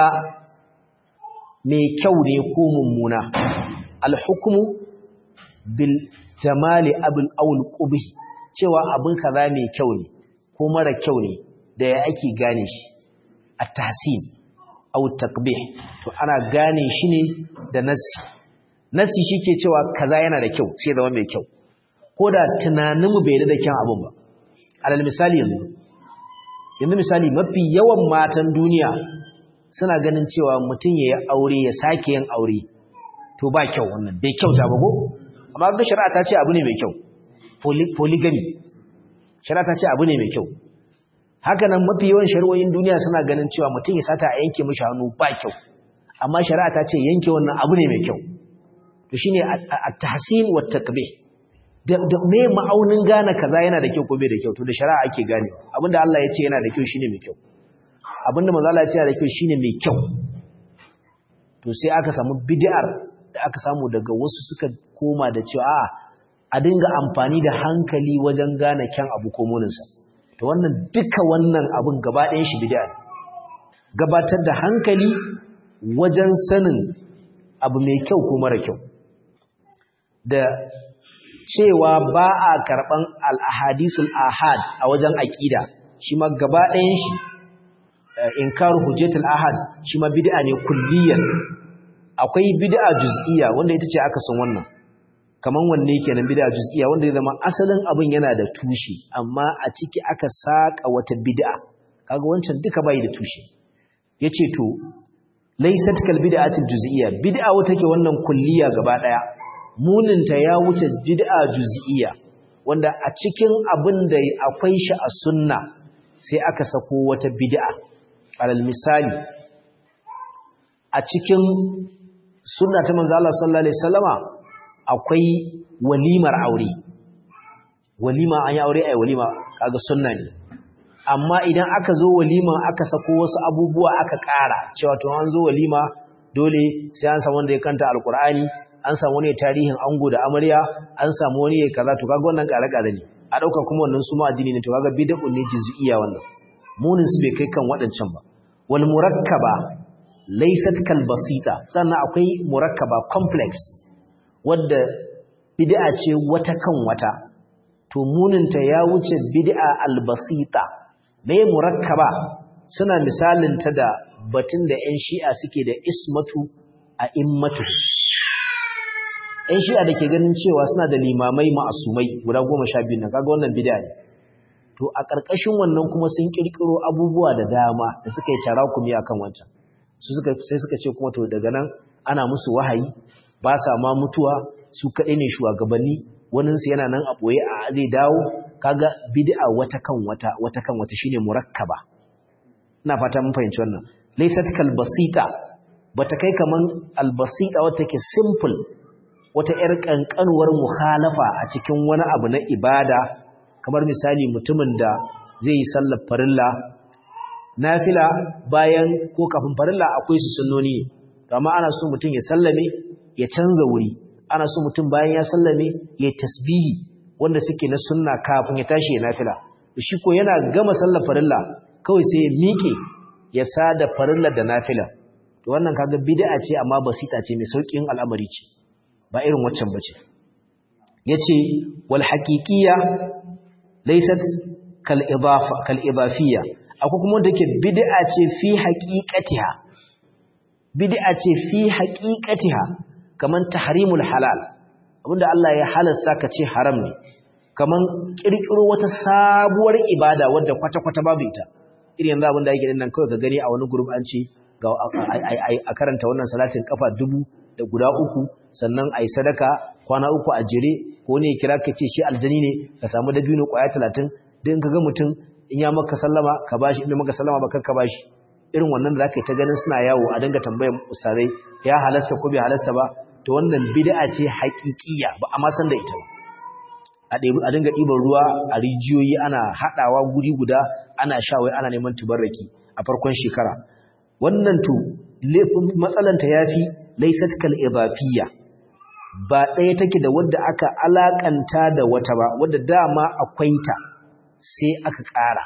mai kyau ne ko mummuna al hukmu bil jamali abul aul qubhi cewa abin kaza mai kyau ne ko mara kyau ne da ya ake gane shi a tahsin aw takbih to ana gane shi ne da nasi nasi shike cewa kaza yana da kyau sai zama mai kyau ko da tunanin mu bai da kyan abin ba alal misali yanzu yanzu misali mafi yawan matan duniya suna ganin cewa mutum ya yi aure ya sake yin aure to ba kyau wannan bai kyauta ba ko amma ga shari'a ta ce abu ne mai kyau polygamy shari'a ta ce abu ne mai kyau haka nan mafi yawan shari'o'in duniya suna ganin cewa mutum ya sata a yanke mishi hannu ba kyau amma shari'a ta ce yanke wannan abu ne mai kyau to shine at-tahsin wa taqbih da me ma'aunin gane kaza yana da kyau ko bai da kyau to da shari'a ake gane abinda Allah ya ce yana da kyau shine mai kyau abinda manzo Allah ya ce yana da kyau shine mai kyau to sai aka samu bid'ar da aka samu daga wasu suka koma da cewa a'a a dinga amfani da hankali wajen gane kyan abu ko muninsa to wannan duka wannan abun gaba ɗayan shi bid'a ne gabatar da hankali wajen sanin abu mai kyau ko mara kyau da cewa ba a karɓan al-ahadisul ahad a wajen aƙida shi ma gaba ɗayan shi inkaru hujjatul ahad shi ma bid'a ne kulliyan akwai bid'a juz'iyya wanda ita ce aka san wannan kaman wanne kenan bid'a juz'iyya wanda ya zama asalin abin yana da tushe amma a ciki aka saka wata bid'a kaga wancan duka bai da tushe yace to laysat kal bid'atil juz'iyya bid'a wata ke wannan kulliya gaba daya muninta ya wuce bid'a juz'iyya wanda a cikin abin da akwai shi a sunna sai aka sako wata bid'a alal misali a cikin sunna ta manzo Allah sallallahu alaihi wasallama akwai walimar aure walima an yi aure ai walima kaga sunna ne amma idan aka zo walima aka sako wasu abubuwa aka ƙara cewa to an zo walima dole sai an samu wanda ya kanta alkur'ani an samu wani tarihin ango da amarya an samu wani ya kaza to kaga wannan ƙare ƙare ne a ɗauka kuma wannan su ma addini ne to kaga bid'un ne juz'iyya wannan munin su bai kai kan waɗancan ba wal murakkaba laysat kal basita sannan akwai murakkaba complex wadda bid'a ce wata kan wata to muninta ya wuce bid'a albasita me murakkaba suna misalin ta da batun da ƴan shi'a suke da ismatu a immatu ƴan shi'a da ke ganin cewa suna da limamai ma'asumai guda goma sha biyu na kaga wannan bid'a ne to a ƙarƙashin wannan kuma sun ƙirƙiro abubuwa da dama da suka yi tarakumi akan wancan su suka sai suka ce kuma to daga nan ana musu wahayi ba sa ma mutuwa su kaɗai ne shugabanni waninsu yana nan a ɓoye a zai dawo kaga bid'a wata kan wata wata kan wata shine murakkaba ina fata mun fahimci wannan laysat kal basita bata kai kaman al basita wata ke simple wata yar kankanuwar mukhalafa a cikin wani abu na ibada kamar misali mutumin da zai yi sallar farilla nafila bayan ko kafin farilla akwai su sunnoni amma ana so mutum ya sallame ya canza wuri ana so mutum bayan ya sallame ya tasbihi wanda suke na sunna kafin ya tashi ya nafila shi ko yana gama sallar farilla kawai sai ya miƙe ya sada farilla da nafila to wannan kaga bid'a ce amma basita ce mai saukin al'amari ce ba irin waccan bace yace wal haqiqiyya laysat kal idafa kal idafiyya akwai kuma wanda yake bid'a ce fi haqiqatiha bid'a ce fi haqiqatiha kaman tahrimul halal abinda Allah ya halasta ka ce haram ne kaman kirkiro wata sabuwar ibada wadda kwata-kwata babu ita irin yanzu abinda yake nan kawai ka gani a wani group an ce ga a karanta wannan salatin kafa dubu da guda uku sannan a yi sadaka kwana uku a jere ko ne kira ka ce shi aljani ne ka samu dabino kwaya talatin don ka ga mutum in ya maka sallama ka bashi in maka sallama ba ka bashi irin wannan da zaka yi ta ganin suna yawo a dinga tambayar ustazai ya halasta ko bai halasta ba to wannan bid'a ce haƙiƙiya ba a ma san da ita ba a dinga ɗiban ruwa a rijiyoyi ana haɗawa guri guda ana sha wai ana neman tubarraki a farkon shekara wannan to matsalanta yafi laysat kal idafiyya ba ɗaya take da wadda aka alakanta da wata ba wadda dama akwai ta sai aka ƙara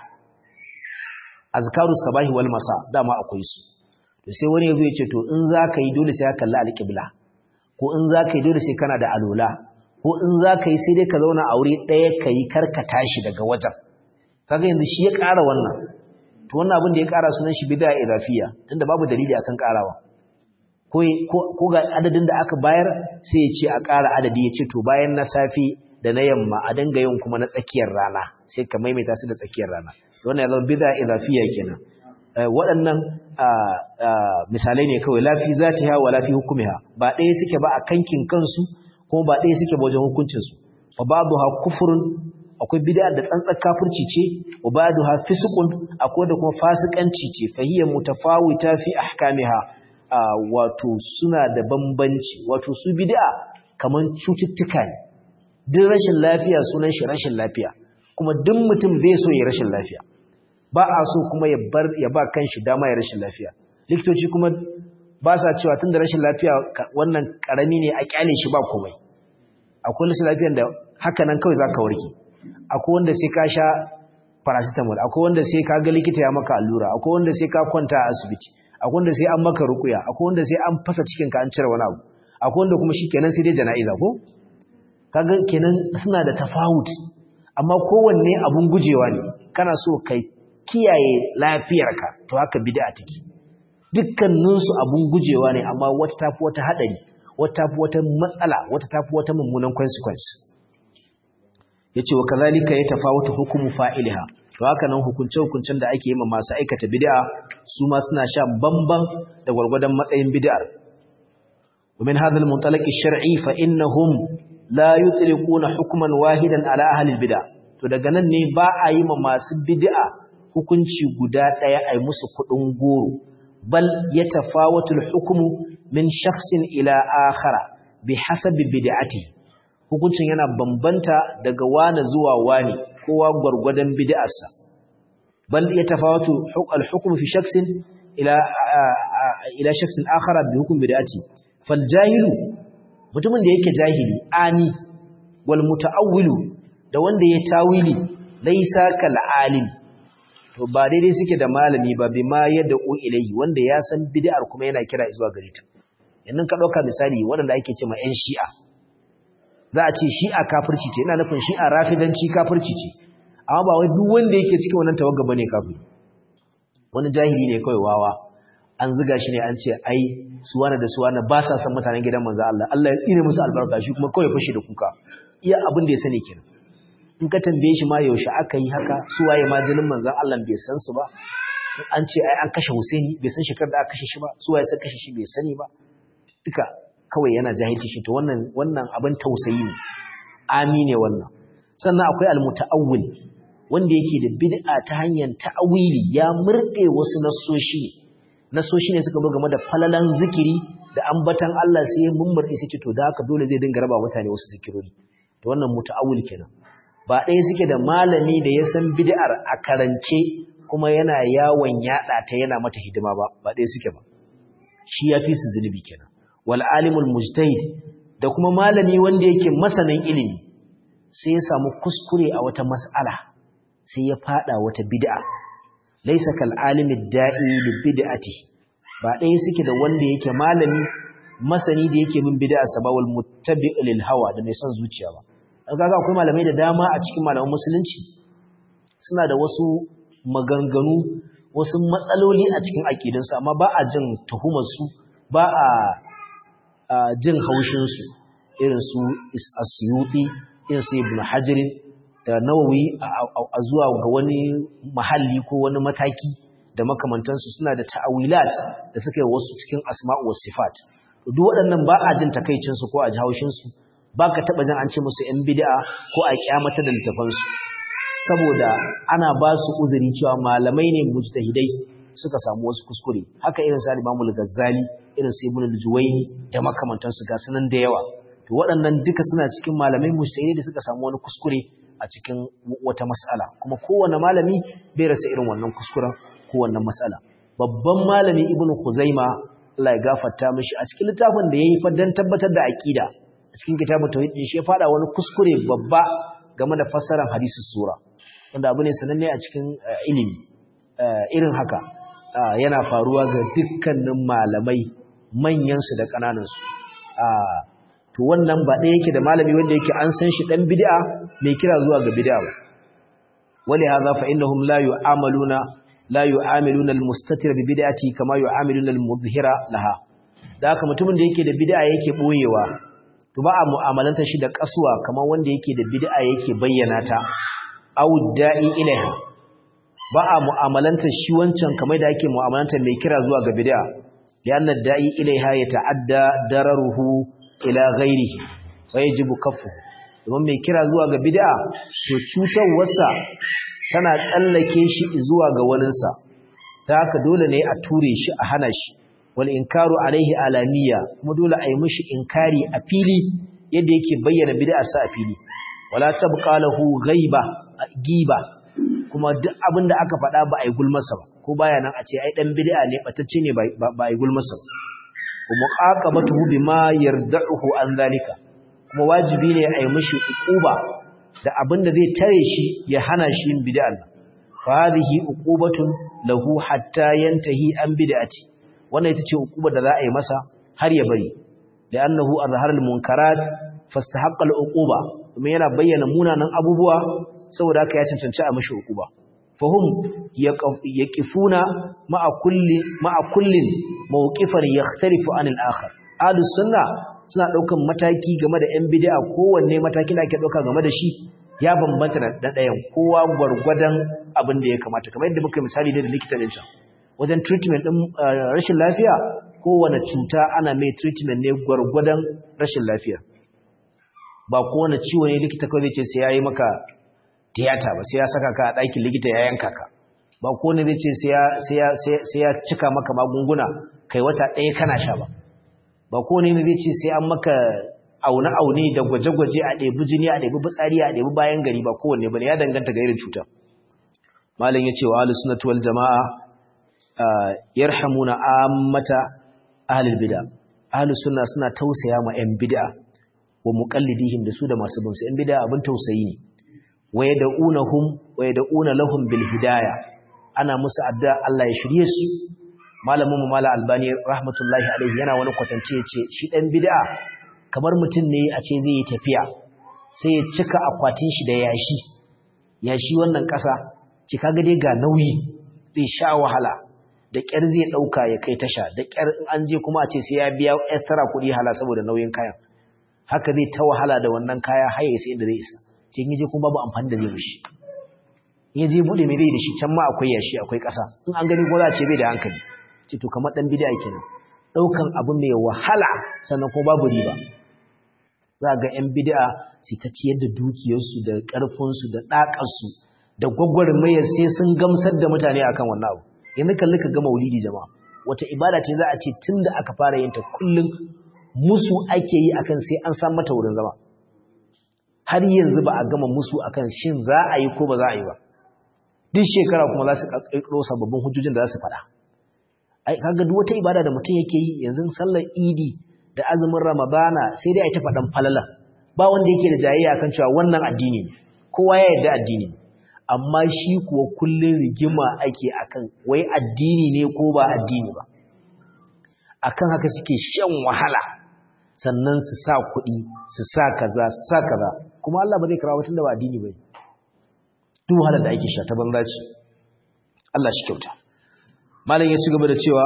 azkaru sabahi wal masa dama akwai su to sai wani yazo ya ce to in zaka yi dole sai ka kalli alqibla ko in zaka yi dole sai kana da alola ko in zaka yi sai dai ka zauna a wuri ɗaya kai karka tashi daga wajen kaga yanzu shi ya ƙara wannan to wannan abin da ya ƙara sunan shi bid'a idafiya tunda babu dalili akan ƙarawa ko ko ga adadin da aka bayar sai ya ce a ƙara adadi ya ce to bayan na safi da na yamma a dinga yin kuma na tsakiyar rana sai ka maimaita su da tsakiyar rana wannan ya zama bid'a idafiya kenan waɗannan misalai ne kawai lafi zatiha wa lafi hukumiha ba ɗaya suke ba a kankin kansu kuma ba ɗaya suke ba wajen hukuncin su fa babuha kufrun akwai bid'a da tsantsar kafirci ce wa baduha fisqun akwai da kuma fasikanci ce fa hiya mutafawita fi ahkamiha wato suna da bambanci wato su bid'a kaman cututtuka ne duk rashin lafiya sunan shi rashin lafiya kuma duk mutum bai so ya rashin lafiya ba a so kuma ya bar ya ba kanshi dama ya rashin lafiya likitoci kuma ba sa cewa tunda rashin lafiya wannan karami ne a kyale shi ba komai akwai rashin lafiyar da haka nan kawai zaka warke akwai wanda sai ka sha paracetamol akwai wanda sai ka ga likita ya maka allura akwai wanda sai ka kwanta a asibiti akwai wanda sai an maka rukuya akwai wanda sai an fasa cikin ka an cire wani abu akwai wanda kuma shikenan sai dai jana'iza ko kaga kenan suna da tafawut amma kowanne abun gujewa ne kana so kai kiyaye lafiyarka to haka bid'a take dukkaninsu abun gujewa ne amma wata tafi wata hadari wata tafi wata matsala wata tafi wata mummunan consequence yace wa kazalika ya tafawutu hukumu fa'ilha to haka nan hukunce hukuncen da ake yi ma masu aikata bid'a su ma suna sha bamban da gwargwadon matsayin bid'ar ومن هذا المنطلق الشرعي فإنهم لا يطلقون حكما واحدا على أهل البدع to daga nan ne ba a yi ma masu bid'a hukunci guda ɗaya a yi musu kuɗin goro bal ya tafawatul hukumu min shakhsin ila akhara bi hasabi bid'ati hukuncin yana bambanta daga wani zuwa wani kowa gwargwadon bid'arsa bal ya tafawatu al hukmu fi shakhsin ila ila shakhsin akhara bi hukm bid'ati fal jahilu mutumin da yake jahili ani wal mutaawwilu da wanda ya tawili laisa kal alim to ba daidai suke da malami ba bima yadda u ilayhi wanda ya san bid'ar kuma yana kira zuwa gare ta yanzu ka dauka misali wanda ake cewa ƴan shi'a za a ce shi'a kafirci ce ina nufin shi'a rafidanci kafirci ce amma ba wai duk wanda yake cikin wannan tawagga bane kafiri wani jahili ne kawai wawa an ziga shi ne an ce ai suwana da suwana ba sa san mutanen gidan manzo Allah Allah ya tsine musu albarka shi kuma kawai fashi da kuka iya abin da ya sani kenan in ka tambaye shi ma yaushe aka yi haka su waye ma jinin manzon Allah bai san su ba an ce ai an kashe Husaini bai san shekar da aka kashe shi ba su waye suka kashe shi bai sani ba duka kawai yana jahilci shi to wannan wannan abin tausayi ne amine wannan sannan akwai almutaawwil wanda yake da bid'a ta hanyar ta'awili ya murde wasu nasoshi nasoshi ne suka zo game da falalan zikiri da ambatan Allah sai ya mummurde sai ce to da haka dole zai dinga raba mutane wasu zikirori to wannan mutaawwil kenan ba ɗaya suke da malami da ya san bid'ar a karance kuma yana yawon yaɗa ta yana mata hidima ba ba ɗaya suke ba shi ya fi su zunubi kenan wal alimul mujtahid da kuma malami wanda yake masanin ilimi sai ya samu kuskure a wata mas'ala sai ya fada wata bid'a laysa kal alimi da'i li bid'ati ba ɗaya suke da wanda yake malami masani da yake bin bid'a sabawal muttabi' lil hawa da mai son zuciya ba kaga akwai malamai da dama a cikin malaman musulunci suna da wasu maganganu wasu matsaloli a cikin aƙidunsu amma ba a jin tuhumarsu ba a jin haushinsu irin su asyuti irin su ibn hajirin da nawawi a zuwa ga wani mahalli ko wani mataki da makamantansu suna da ta'awilat da suka yi wasu cikin asma'u was sifat duk waɗannan ba a jin takaicinsu ko a ji haushinsu ba ka taɓa jin an ce musu ‘yan bid'a ko a kyamata da littafansu saboda ana ba su uzuri cewa malamai ne mujtahidai suka samu wasu kuskure haka irin sa Imam al-Ghazali irin su Ibn al-Juwayni da makamantansu ga sunan da yawa to waɗannan duka suna cikin malamai mujtahidai da suka samu wani kuskure a cikin wata mas'ala kuma kowanne malami bai rasa irin wannan kuskuren ko wannan mas'ala babban malami Ibn Khuzaima Allah ya gafarta mishi a cikin littafin da yayi fa dan tabbatar da aqida a cikin kitabun tauhid din shi ya fada wani kuskure babba game da fassarar hadisin sura wanda abu ne sananne a cikin ilimi irin haka yana faruwa ga dukkanin malamai manyansu da ƙananansu to wannan ba ɗaya yake da malami wanda yake an san shi ɗan bid'a mai kira zuwa ga bid'a ba wali hadha fa innahum la yu'amaluna la yu'amiluna al-mustatir bi bid'ati kama yu'amiluna al-mudhhira laha da haka mutumin da yake da bid'a yake boyewa to ba a mu'amalanta shi da kasuwa kamar wanda yake da bid'a yake bayyana ta aw da'i ilaiha ba a mu'amalanta shi wancan kamar da ake mu'amalanta mai kira zuwa ga bid'a lianna da'i ilaiha yata'adda dararuhu ila ghairihi fa yajibu kaffu domin mai kira zuwa ga bid'a to cutarwarsa tana tsallake shi zuwa ga waninsa ta haka dole ne a ture shi a hana shi wal inkaru alaihi alaniya kuma dole a yi mishi inkari a fili yadda yake bayyana bid'a sa a fili wala tabqa lahu ghaiba giba kuma duk abin da aka faɗa ba a yi gulmasa ba ko baya nan a ce ai dan bid'a ne batacce ne ba a yi gulmasa ba kuma qaqabatuhu bima yarda'uhu an zalika kuma wajibi ne a yi mishi uquba da abin da zai tare shi ya hana shi yin bid'an fa hadhihi uqubatun lahu hatta yantahi an bid'ati wannan ita ce uqubar da za a yi masa har ya bari li'annahu azhara al-munkarat fastahaqqa al-uquba kuma yana bayyana munanan abubuwa saboda haka ya cancanci a mishi uquba fahum yaqifuna ma'a kulli ma'a kullin mawqifan yakhtalifu anil akhar ahlus sunna suna daukan mataki game da yan bid'a kowanne matakin da ake dauka game da shi ya bambanta da ɗayan kowa gwargwadon abin da ya kamata kamar yadda muka misali da likita din can wajen treatment din rashin lafiya kowane cuta ana mai treatment ne gwargwadon rashin lafiya ba kowane ciwo ne likita kawai zai ce sai yayi maka tiyata ba sai ya saka ka a ɗakin likita ya yanka ka ba kowane zai ce sai ya cika maka magunguna kai wata ɗaya kana sha ba ba kowane ne zai ce sai an maka aune-aune da gwaje-gwaje a ɗebi jini a ɗebi fitsari a ɗebi bayan gari ba kowanne ba ne ya danganta ga irin cuta malam ya ce wa ahlus sunnati wal jama'a yarhamuna ammata ahlul bid'a ahlus sunna suna tausaya ma yan bid'a wa muqallidihim da su da masu bin su yan bid'a abin tausayi ne wa yad'unahum wa yad'una lahum bil hidayah ana musu addu'a Allah ya shirye su malamin mu mala albani rahmatullahi alaihi yana wani kwatance yace shi dan bid'a kamar mutum ne a ce zai yi tafiya sai ya cika akwatin shi da yashi yashi wannan kasa ci kaga dai ga nauyi zai sha wahala da kyar zai dauka ya kai tasha da kyar in an je kuma a ce sai ya biya extra kuɗi hala saboda nauyin kayan haka zai ta wahala da wannan kaya har ya sai inda zai isa ce in je kuma babu amfani da zai mishi in je bude mai bai da shi can ma akwai yashi akwai kasa in an gani ko za a ce bai da hankali ce to kamar dan bid'a kenan daukan abu mai wahala sannan kuma babu riba za ga yan bid'a su ta ciyar da dukiyarsu da karfinsu da dakarsu da gwagwarmayar sai sun gamsar da mutane akan wannan abu yanzu kalli ka ga maulidi jama'a wata ibada ce za a ce tunda aka fara yin ta kullum musu ake yi akan sai an san mata wurin zama har yanzu ba a gama musu akan shin za a yi ko ba za a yi ba duk shekara kuma za su ƙirƙiro sababbin hujjojin da za su faɗa ai kaga duk wata ibada da mutum yake yi yanzu sallar idi da azumin ramadana sai dai a ta faɗan falala ba wanda yake da jayayya kan cewa wannan addini ne kowa ya yarda addini ne amma shi kuwa kullun rigima ake akan wai addini ne ko ba addini ba akan haka suke shan wahala sannan su sa kuɗi su sa kaza su sa kaza kuma Allah ba zai karba tunda ba addini bane duk wahalar da ake sha ta banza ce Allah shi kyauta malam ya ci gaba da cewa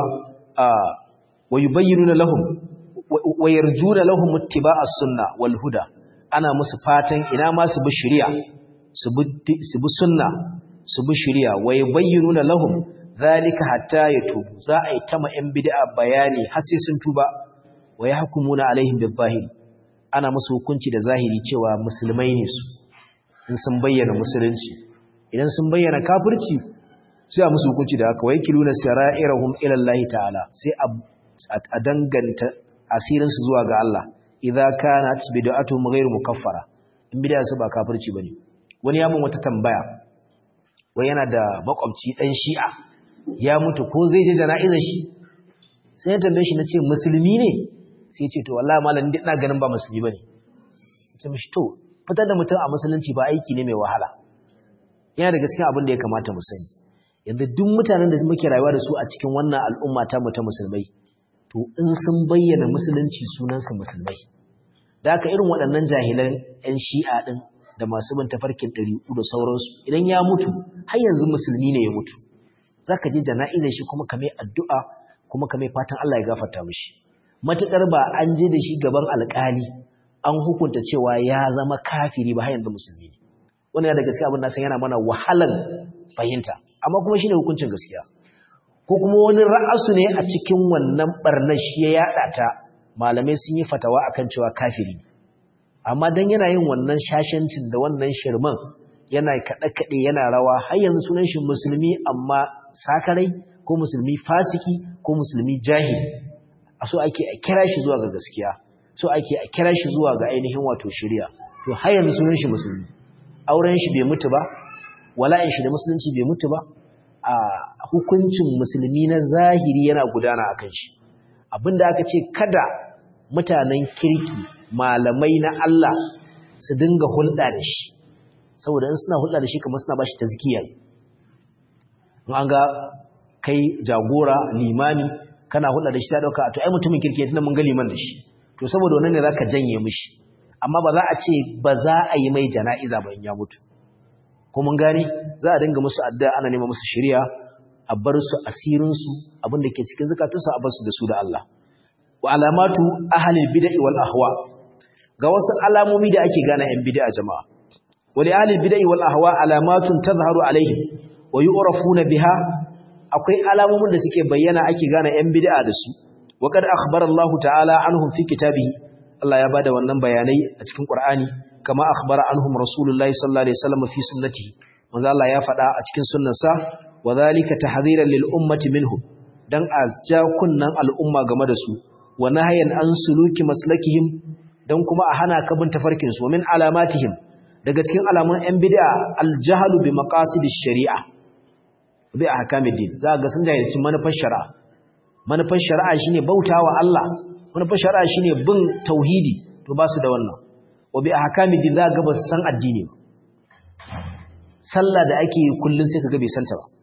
wa yubayyinuna lahum wa yarjuna lahum ittiba'as sunna wal huda ana musu fatan ina ma su bi shari'a su bi su bi sunna su bi shari'a wa yubayyinuna lahum zalika hatta yatubu za a yi ta ma yan bid'a bayani har sai sun tuba wa yahkumuna alaihim bil zahiri ana musu hukunci da zahiri cewa musulmai ne su in sun bayyana musulunci idan sun bayyana kafirci sai a musu hukunci da haka wai kiluna sara'irahum ila Allah ta'ala sai a danganta asirin su zuwa ga Allah idza kanat bid'atuhum ghayr mukaffara in bid'a su ba kafirci bane wani ya mun wata tambaya wai yana da makwabci dan shi'a ya mutu ko zai je jana'izar shi sai ya tambaye shi nace musulmi ne sai ya ce to wallahi malam ina ganin ba musulmi bane ce mishi to fitar da mutum a musulunci ba aiki ne mai wahala yana daga cikin abin da ya kamata mu sani yanzu duk mutanen da muke rayuwa da su a cikin wannan al'umma ta mu ta musulmai to in sun bayyana musulunci sunansu musulmai da haka irin waɗannan jahilan 'yan shi'a ɗin da masu bin tafarkin ɗari'u da sauransu idan ya mutu har yanzu musulmi ne ya mutu za ka je jana'izar shi kuma ka mai addu'a kuma ka mai fatan Allah ya gafarta mishi matuƙar ba an je da shi gaban alƙali an hukunta cewa ya zama kafiri ba har yanzu musulmi ne wannan da gaskiya abin na san yana mana wahalan fahimta amma kuma shine hukuncin gaskiya ko kuma wani ra'asu ne a cikin wannan barnar shi ya yada ta malamai sun yi fatawa akan cewa kafiri amma dan yana yin wannan shashancin da wannan shirman yana kaɗe kaɗe yana rawa har yanzu sunan shi musulmi amma sakarai ko musulmi fasiki ko musulmi jahili a so ake a kira shi zuwa ga gaskiya so ake a kira shi zuwa ga ainihin wato shari'a to har yanzu sunan shi musulmi auren shi bai mutu ba wala'in shi da musulunci bai mutu ba a hukuncin musulmi na zahiri yana gudana akan shi abinda aka ce kada mutanen kirki malamai na Allah su dinga hulɗa da shi saboda in suna hulɗa da shi kamar suna bashi tazkiya in an ga kai jagora limami kana hulɗa da shi ta dauka to ai mutumin kirki tunda mun ga liman da shi to saboda wannan ne zaka janye mishi amma ba za a ce ba za a yi mai jana'iza ba in ya mutu ko mun gane za a dinga musu addu'a ana nema musu shari'a a bar su asirin su abin da ke cikin zakatunsu a bar su da su da Allah wa alamatu ahli bid'ah wal ahwa ga wasu alamomi da ake gane yan bid'a jama'a wa li ahli bid'ah wal ahwa alamatun tazharu alaihim wa yu'rafuna biha akwai alamomin da suke bayyana ake gane yan bid'a da su wa kad akhbara Allah ta'ala anhum fi kitabihi Allah ya bada wannan bayanai a cikin Qur'ani kama akhbara anhum Rasulullahi sallallahu alaihi wasallam fi sunnatihi manzo Allah ya faɗa a cikin sunnarsa wa zalika tahdhiran lil ummati minhum dan a ja kunnan al'umma game da su wa nahyan an suluki maslakihim dan kuma a hana kabin tafarkin su min alamatihim daga cikin alamun yan bid'a al-jahlu bi maqasidish shari'a bi ahkamiddin za ga sun jahilci manufar shari'a manufar shari'a shine bautawa Allah manufar shari'a shine bin tauhidi to ba su da wannan wa bi ahkamiddin za ga ba su san addini ba sallah da ake yi kullun sai kaga bai santa ba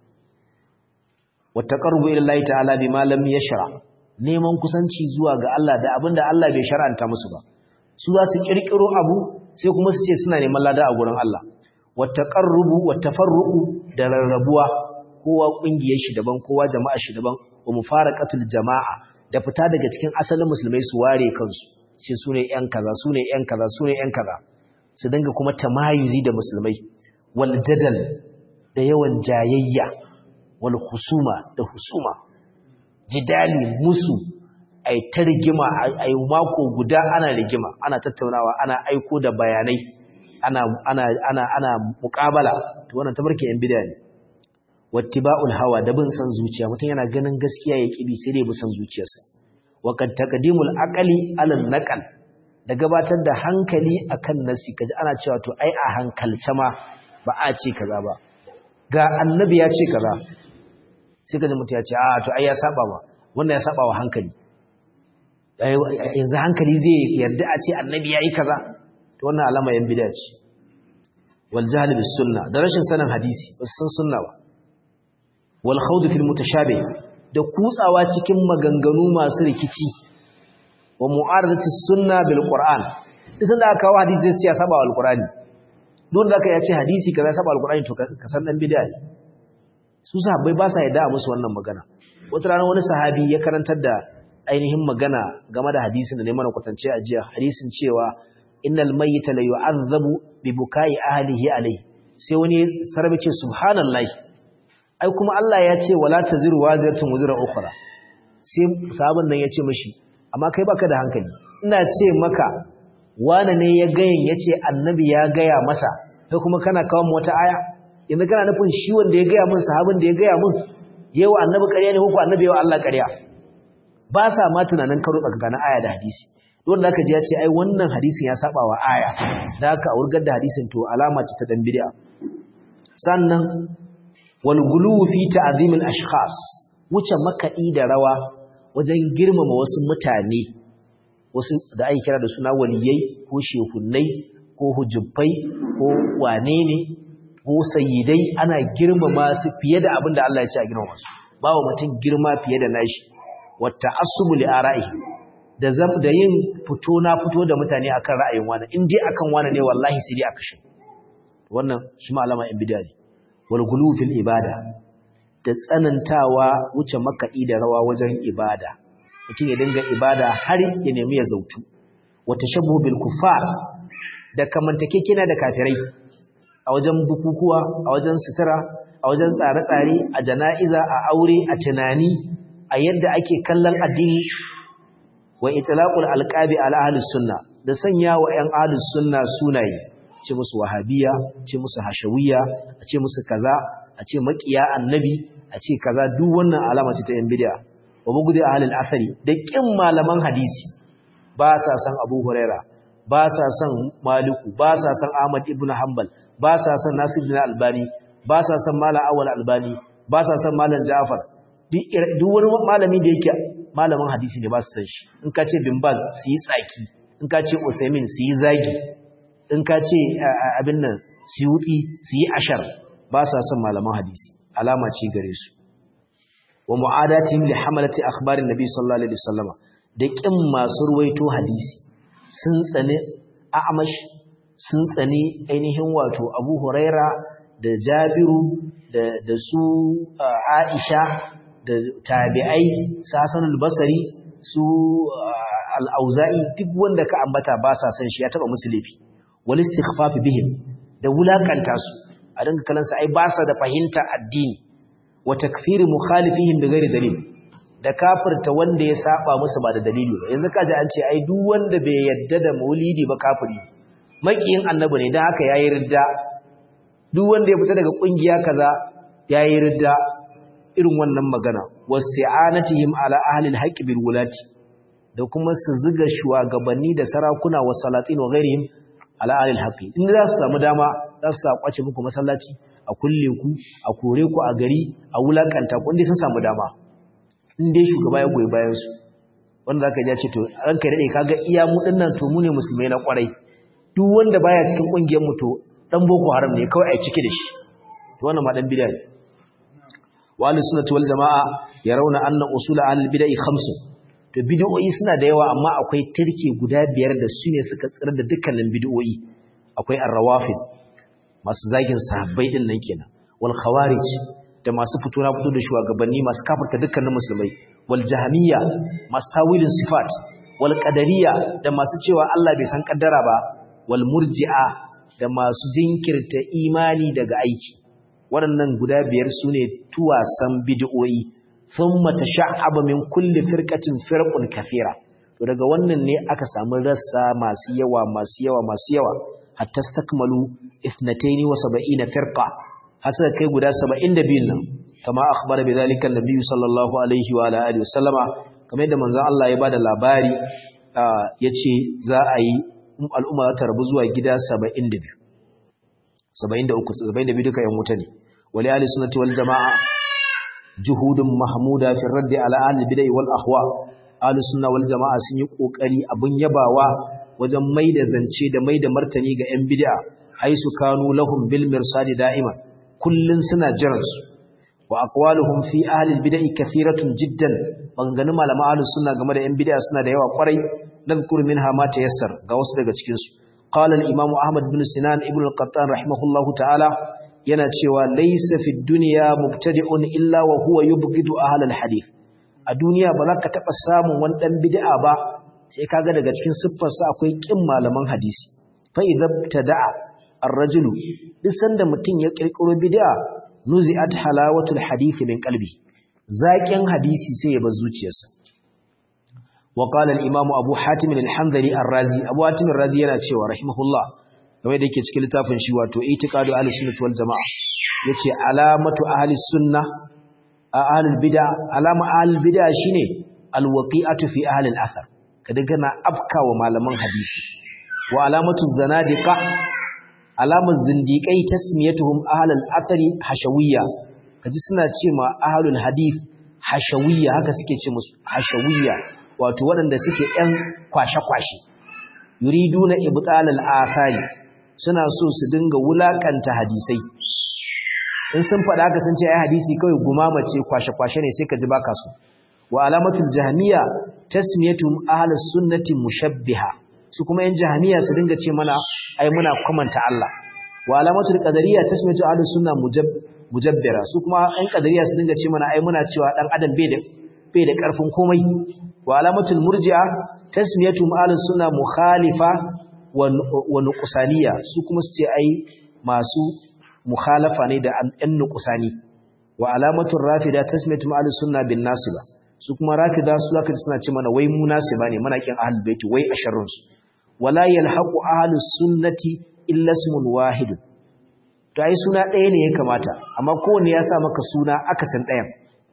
wa taqarrubu ila Allah ta'ala bima lam yashra neman kusanci zuwa ga Allah da abinda Allah bai shar'anta musu ba su za su kirkiro abu sai kuma su ce suna neman lada a gurin Allah wa taqarrubu wa tafarruqu da rarrabuwa kowa kungiyar shi daban kowa jama'a shi daban wa mufaraqatul jama'a da fita daga cikin asalin musulmai su ware kansu ce su ne yan kaza su ne yan kaza su ne yan kaza su dinga kuma tamayuzi da musulmai wal jadal da yawan jayayya wal husuma da husuma jidali musu ai ta rigima ai mako guda ana rigima ana tattaunawa ana aiko da bayanai ana ana ana ana muqabala to wannan tabarkin yan bid'a ne wattiba'ul hawa da bin san zuciya mutum yana ganin gaskiya ya kibi sai dai bi san zuciyarsa wa kad taqdimul aqli ala naqal da gabatar da hankali akan nasi kaji ana cewa to ai a hankalce ma ba a ce kaza ba ga annabi ya ce kaza sai kaji mutum ya ce a to ai ya saba ba wannan ya saba wa hankali yanzu hankali zai yarda a ce annabi ya yi kaza to wannan alama yan bid'a ce wal jahl bis sunna da rashin sanin hadisi ba san sunna ba wal khawd fil mutashabih da kutsawa cikin maganganu masu rikici wa mu'aradati sunna bil qur'an duk sanda aka kawo hadisi sai ya saba alqur'ani don da aka ya ce hadisi kaza saba alqur'ani to ka san dan bid'a ne su sahabbai ba sa yarda a musu wannan magana wata rana wani sahabi ya karantar da ainihin magana game da hadisin da ne mana kwatance a jiya hadisin cewa innal mayyita la yu'azzabu bi bukai ahlihi alayhi sai wani sarbi ce subhanallahi ai kuma Allah ya ce wala taziru waziratun wuzra ukhra sai sahabin nan ya ce mishi amma kai baka da hankali ina ce maka wane ne ya gayin yace annabi ya gaya masa kai kuma kana kawo mu wata aya yanzu kana nufin shi wanda ya gaya min sahabin da ya gaya min yawa annabi ƙarya ne ko annabi yawa Allah ƙarya ba sa ma tunanin karo tsakanin aya da hadisi don da aka ji ya ce ai wannan hadisin ya saba wa aya da aka wurgar da hadisin to alama ce ta dan bid'a sannan wal gulu fi ta'zim al ashkhas wuce makadi da rawa wajen girmama wasu mutane wasu da ake kira da suna waliyai ko shehunnai ko hujubbai ko wane ne ko sayyidai ana girmama su fiye da abin da Allah ya ce a girmama su ba wa mutum girma fiye da nashi wata asubu li ara'i da zam da yin fito na fito da mutane akan ra'ayin wani in dai akan wani ne wallahi sai dai aka shi wannan shi ma alama in bid'a ne wal gulu fil ibada da tsanantawa wuce makaɗi da rawa wajen ibada mutum ya dinga ibada har ya nemi ya zautu wata shabu bil kufar da kamantakekena da kafirai a wajen bukukuwa a wajen sutura a wajen tsare-tsare a jana'iza a aure a tunani a yadda ake kallon addini wa itlaqul alqabi ala ahlus sunna da sanya wa ƴan ahlus sunna sunaye ce musu wahabiya ce musu hashawiyya a ce musu kaza a ce makiya annabi a ce kaza duk wannan alama ce ta ƴan bid'a wa bugudi ahlul athari da kin malaman hadisi ba sa san Abu Huraira ba sa san Maliku ba sa san Ahmad ibn Hanbal ba sa san Nasir bin Albani ba sa san Malam Awwal Albani ba sa san Malam Ja'far duk wani malami da yake malamin hadisi ne ba su san shi in ka ce Bin Baz su yi tsaki in ka ce Usaimin su yi zagi in ka ce abin nan Suyuti su yi ashar ba sa san malaman hadisi alama ce gare su wa mu'adatihim li hamalati akhbarin nabi sallallahu alaihi wasallam da kin masu ruwaito hadisi sun tsane a'amash sun tsane ainihin wato Abu Huraira da Jabiru da da su Aisha da tabi'ai Hasan al-Basri su al-Auza'i duk wanda ka ambata ba sa san shi ya taba musu laifi wal istighfaf bihim da wulakanta su a dinga kalansa ai ba sa da fahimta addini wa takfiri mukhalifihim bighairi dalil da kafirta wanda ya saba musu ba da dalili ba yanzu kaji an ce ai duk wanda bai yadda da maulidi ba kafiri makiyin annabi ne dan haka yayi ridda duk wanda ya fita daga kungiya kaza yayi ridda irin wannan magana wasti'anatihim ala ahli alhaqq bil wulati da kuma su zuga shugabanni da sarakuna wa salatin wa ghairihim ala ahli alhaqq in za su samu dama za su kwace muku masallaci a kulle ku a kore ku a gari a wulakanta ku inda sun samu dama in dai shugaba ya goyi bayan su wanda zaka ji ce to ranka dade kaga iya mu dinnan to mu ne musulmai na kwarai duk wanda baya cikin kungiyar mu to dan boko haram ne kawai a cike da shi to wannan ma dan bid'a ne wa ahlus sunnati wal jamaa yarawna anna usul ahlul bid'ah khamsun to bid'o'i suna da yawa amma akwai turke guda biyar da su ne suka tsira da dukkanin bid'o'i akwai ar-rawafid masu zagin sahabbai din nan kenan wal khawarij da masu fito na fito da shugabanni masu kafirta dukkanin musulmai wal jahmiya masu tawilin sifat wal qadariyya da masu cewa Allah bai san kaddara ba wal murji'a da masu jinkirta imani daga aiki waɗannan guda biyar sune tuwasan bid'o'i thumma tasha'aba min kulli firqatin firqun kathira to daga wannan ne aka samu rassa masu yawa masu yawa masu yawa hatta stakmalu 72 firqa hasa kai guda 72 nan kama akhbara bidhalika an-nabiy sallallahu alaihi wa alihi wasallama kamar yadda manzon Allah ya bada labari yace za a yi al'umma ta rabu zuwa gida 72 73 72 duka yan wuta ne wali ahli sunnati wal jamaa juhudun mahmuda fi raddi ala ahli bid'ah wal ahwa ahli sunna wal jamaa sun yi kokari abun yabawa wajen maida zance da maida martani ga yan bid'a haisu kanu lahum bil mirsadi da'iman kullun suna jiran su wa aqwaluhum fi ahli bid'ah kathiratun jiddan maganganun malama ahli sunna game da yan bid'a suna da yawa kwarai nadhkuru minha ma tayassar ga wasu daga cikin su qala al-imam ahmad bin sinan ibn al-qattan rahimahullahu ta'ala yana cewa laysa fi dunya mubtadi'un illa wa huwa yubghidu ahli al-hadith a duniya ba za ka taba samun wani dan bid'a ba sai kaga daga cikin siffarsa akwai kin malaman hadisi fa idza tada'a ar-rajulu duk sanda mutum ya kirkiro bid'a nuzi'at halawatul hadith min qalbi zaƙin hadisi sai ya bar zuciyarsa wa qala al-imam abu hatim al-hanzali ar-razi abu hatim ar-razi yana cewa rahimahullah kamar da yake cikin littafin shi wato itiqadu ahli sunnah wal jamaa yace alamatu ahli sunnah ahli bid'a alama ahli bid'a shine al-waqi'atu fi ahli al-athar kada kana afka wa malaman hadisi wa alamatu zanadiqa alamar zindiƙai tasmiyatuhum ahlul athari hashawiyya kaji suna ce ma ahlul hadith hashawiyya haka suke ce musu hashawiyya wato waɗanda suke ɗan kwashe-kwashe yuriduna ibtalal athari suna so su dinga wulakanta hadisai in sun faɗa haka sun ce ai hadisi kawai gumama ce kwashe-kwashe ne sai ka ji baka so wa alamatul jahmiya tasmiyatuhum ahlus sunnati mushabbiha su kuma yan jahmiya su dinga ce mana ai muna komanta Allah wa alamatul qadariyya tasmiyatu ahlus sunna mujabbira su kuma yan qadariyya su dinga ce mana ai muna cewa dan adam bai da bai da karfin komai wa alamatul murji'a tasmiyatu ahlus sunna mukhalifa wa nuqsaniyya su kuma su ce ai masu mukhalafa ne da yan nuqsani wa alamatul rafida tasmiyatu ahlus sunna bin nasiba su kuma rafida su zaka suna ce mana wai mu nasiba ne muna kin ahlul baiti wai a sharrun su wala yalhaqu ahlus sunnati illa ismun wahid to ai suna ɗaya ne ya kamata amma kowanne ya sa maka suna akasin ɗayan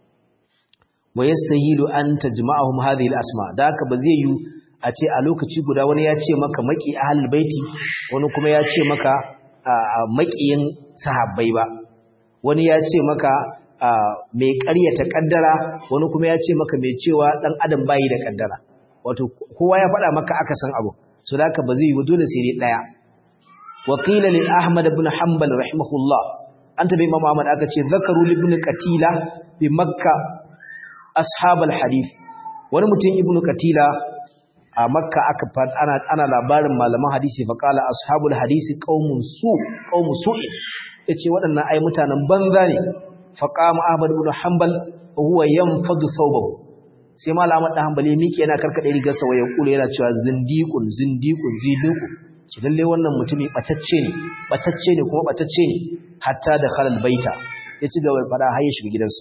wa yastahilu an tajma'ahum hadhihi al-asma da haka ba zai yi a ce a lokaci guda wani ya ce maka maki ahlul baiti wani kuma ya ce maka makiyin sahabbai ba wani ya ce maka mai ƙaryata ƙaddara wani kuma ya ce maka mai cewa ɗan adam bayi da ƙaddara wato kowa ya faɗa maka aka san abu so da haka ba zai yi dole sai dai ɗaya wakila lil ahmad ibn hanbal rahimahullah an tabi imam ahmad aka ce zakaru ibn qatila bi makka ashab al hadith wani mutum ibn qatila a makka aka ana ana labarin malaman hadisi fa qala ashabul hadisi qaumun su qaumu su'in yace waɗannan ai mutanen banza ne faqama ahmad ibn hanbal wa huwa yanfadu thawbahu sai malam ahmad dan hanbali miki yana karkade rigarsa waya kula yana cewa zindiqun zindiqun zindiqun ci lalle wannan mutumi batacce ne batacce ne kuma batacce ne hatta da khalal baita ya ci gaba fada har ya shiga gidansa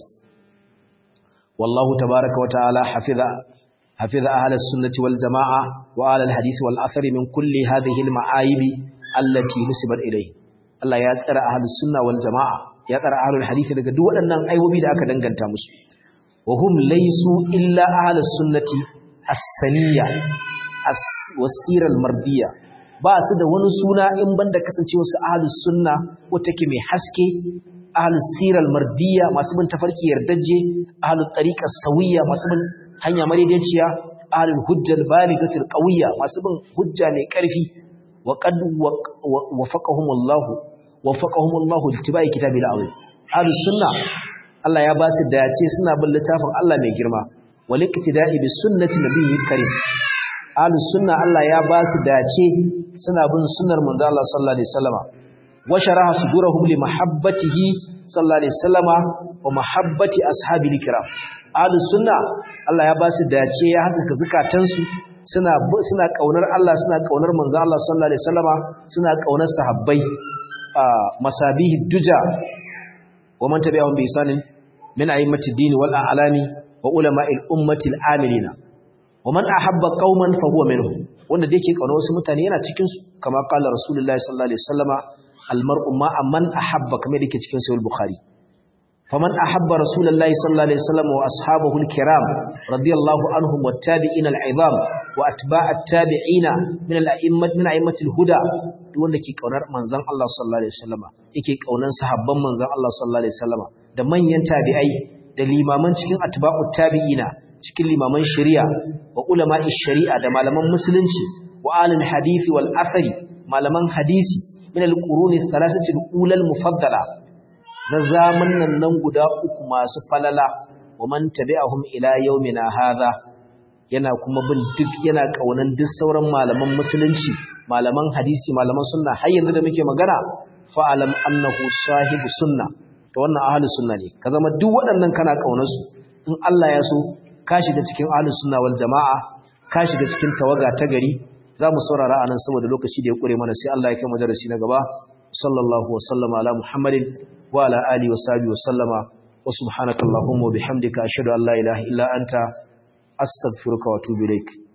wallahu tabaaraka wa ta'ala hafiza hafiza ahlus sunnati wal jamaa wa ahlul hadisi wal athari min kulli hadhihi al ma'ayib allati nusibat ilayhi Allah ya tsara ahlus sunna wal jamaa ya tsara ahlul hadisi daga duk waɗannan aibobi da aka danganta musu wa hum laysu illa ahlus sunnati as-saniyya as-wasira al-mardiyya ba su da wani suna in banda kasancewa su ahlus sunna wata ke mai haske ahlus sira al-mardiyya masu bin tafarki yardaje ahlul tariqa sawiyya masu bin hanya madaidaiciya ahlul hujjal balighatul qawiyya masu bin hujja mai karfi wa qad wafaqahumullahu wafaqahumullahu litibai kitabil azim ahlus sunna Allah ya ba su dace suna bin littafin Allah mai girma wal iktida'i bis sunnati nabiyyi karim ahlus sunna Allah ya ba su dace suna bin sunnar manzo Allah sallallahu alaihi wasallama wa sharaha sudurahum li mahabbatihi sallallahu alaihi wasallama wa mahabbati ashabil kiram ahlus sunna Allah ya ba su dace ya haskaka zakatansu suna suna kaunar Allah suna kaunar manzo Allah sallallahu alaihi wasallama suna kaunar sahabbai masabihi duja wa man tabi'ahum bi isanin min a'immati din wal a'lami wa ulama'il ummati al-amilina wa man ahabba qauman fa huwa minhum wanda da yake kauna wasu mutane yana cikin su kama qala rasulullahi sallallahu alaihi wasallama al-mar'u ma'a man ahabba kamar yake cikin sahih bukhari faman ahabba rasulullahi sallallahu alaihi wasallam wa ashabahu al-kiram radiyallahu anhum wat-tabi'in al-'idham wa atba' at-tabi'ina min al-a'immat min a'immati al-huda duk wanda ke kaunar manzon Allah sallallahu alaihi wasallama yake kaunan sahabban manzon Allah sallallahu alaihi wasallama da manyan tabi'ai da limaman cikin atba'ut tabi'ina cikin limaman shari'a wa ulama'i shari'a da malaman musulunci wa alil hadisi wal athari malaman hadisi min al-quruni thalathati al-ula al-mufaddala na zamanin nan guda uku masu falala wa man tabi'ahum ila yawmina hadha yana kuma bin duk yana kaunan duk sauran malaman musulunci malaman hadisi malaman sunna har yanzu da muke magana fa'alam annahu sahibu sunna to wannan ahlus sunna ne ka zama duk waɗannan kana kaunar su in Allah ya so ka shiga cikin ahlus sunna wal jama'a ka shiga cikin tawaga ta gari zamu saurara anan saboda lokaci da ya kure mana sai Allah ya kai mu darasi na gaba sallallahu wa sallama ala muhammadin wa ala alihi wa sahbihi wa sallama wa subhanakallahumma wa bihamdika ashhadu an la ilaha illa anta astaghfiruka wa atubu ilaik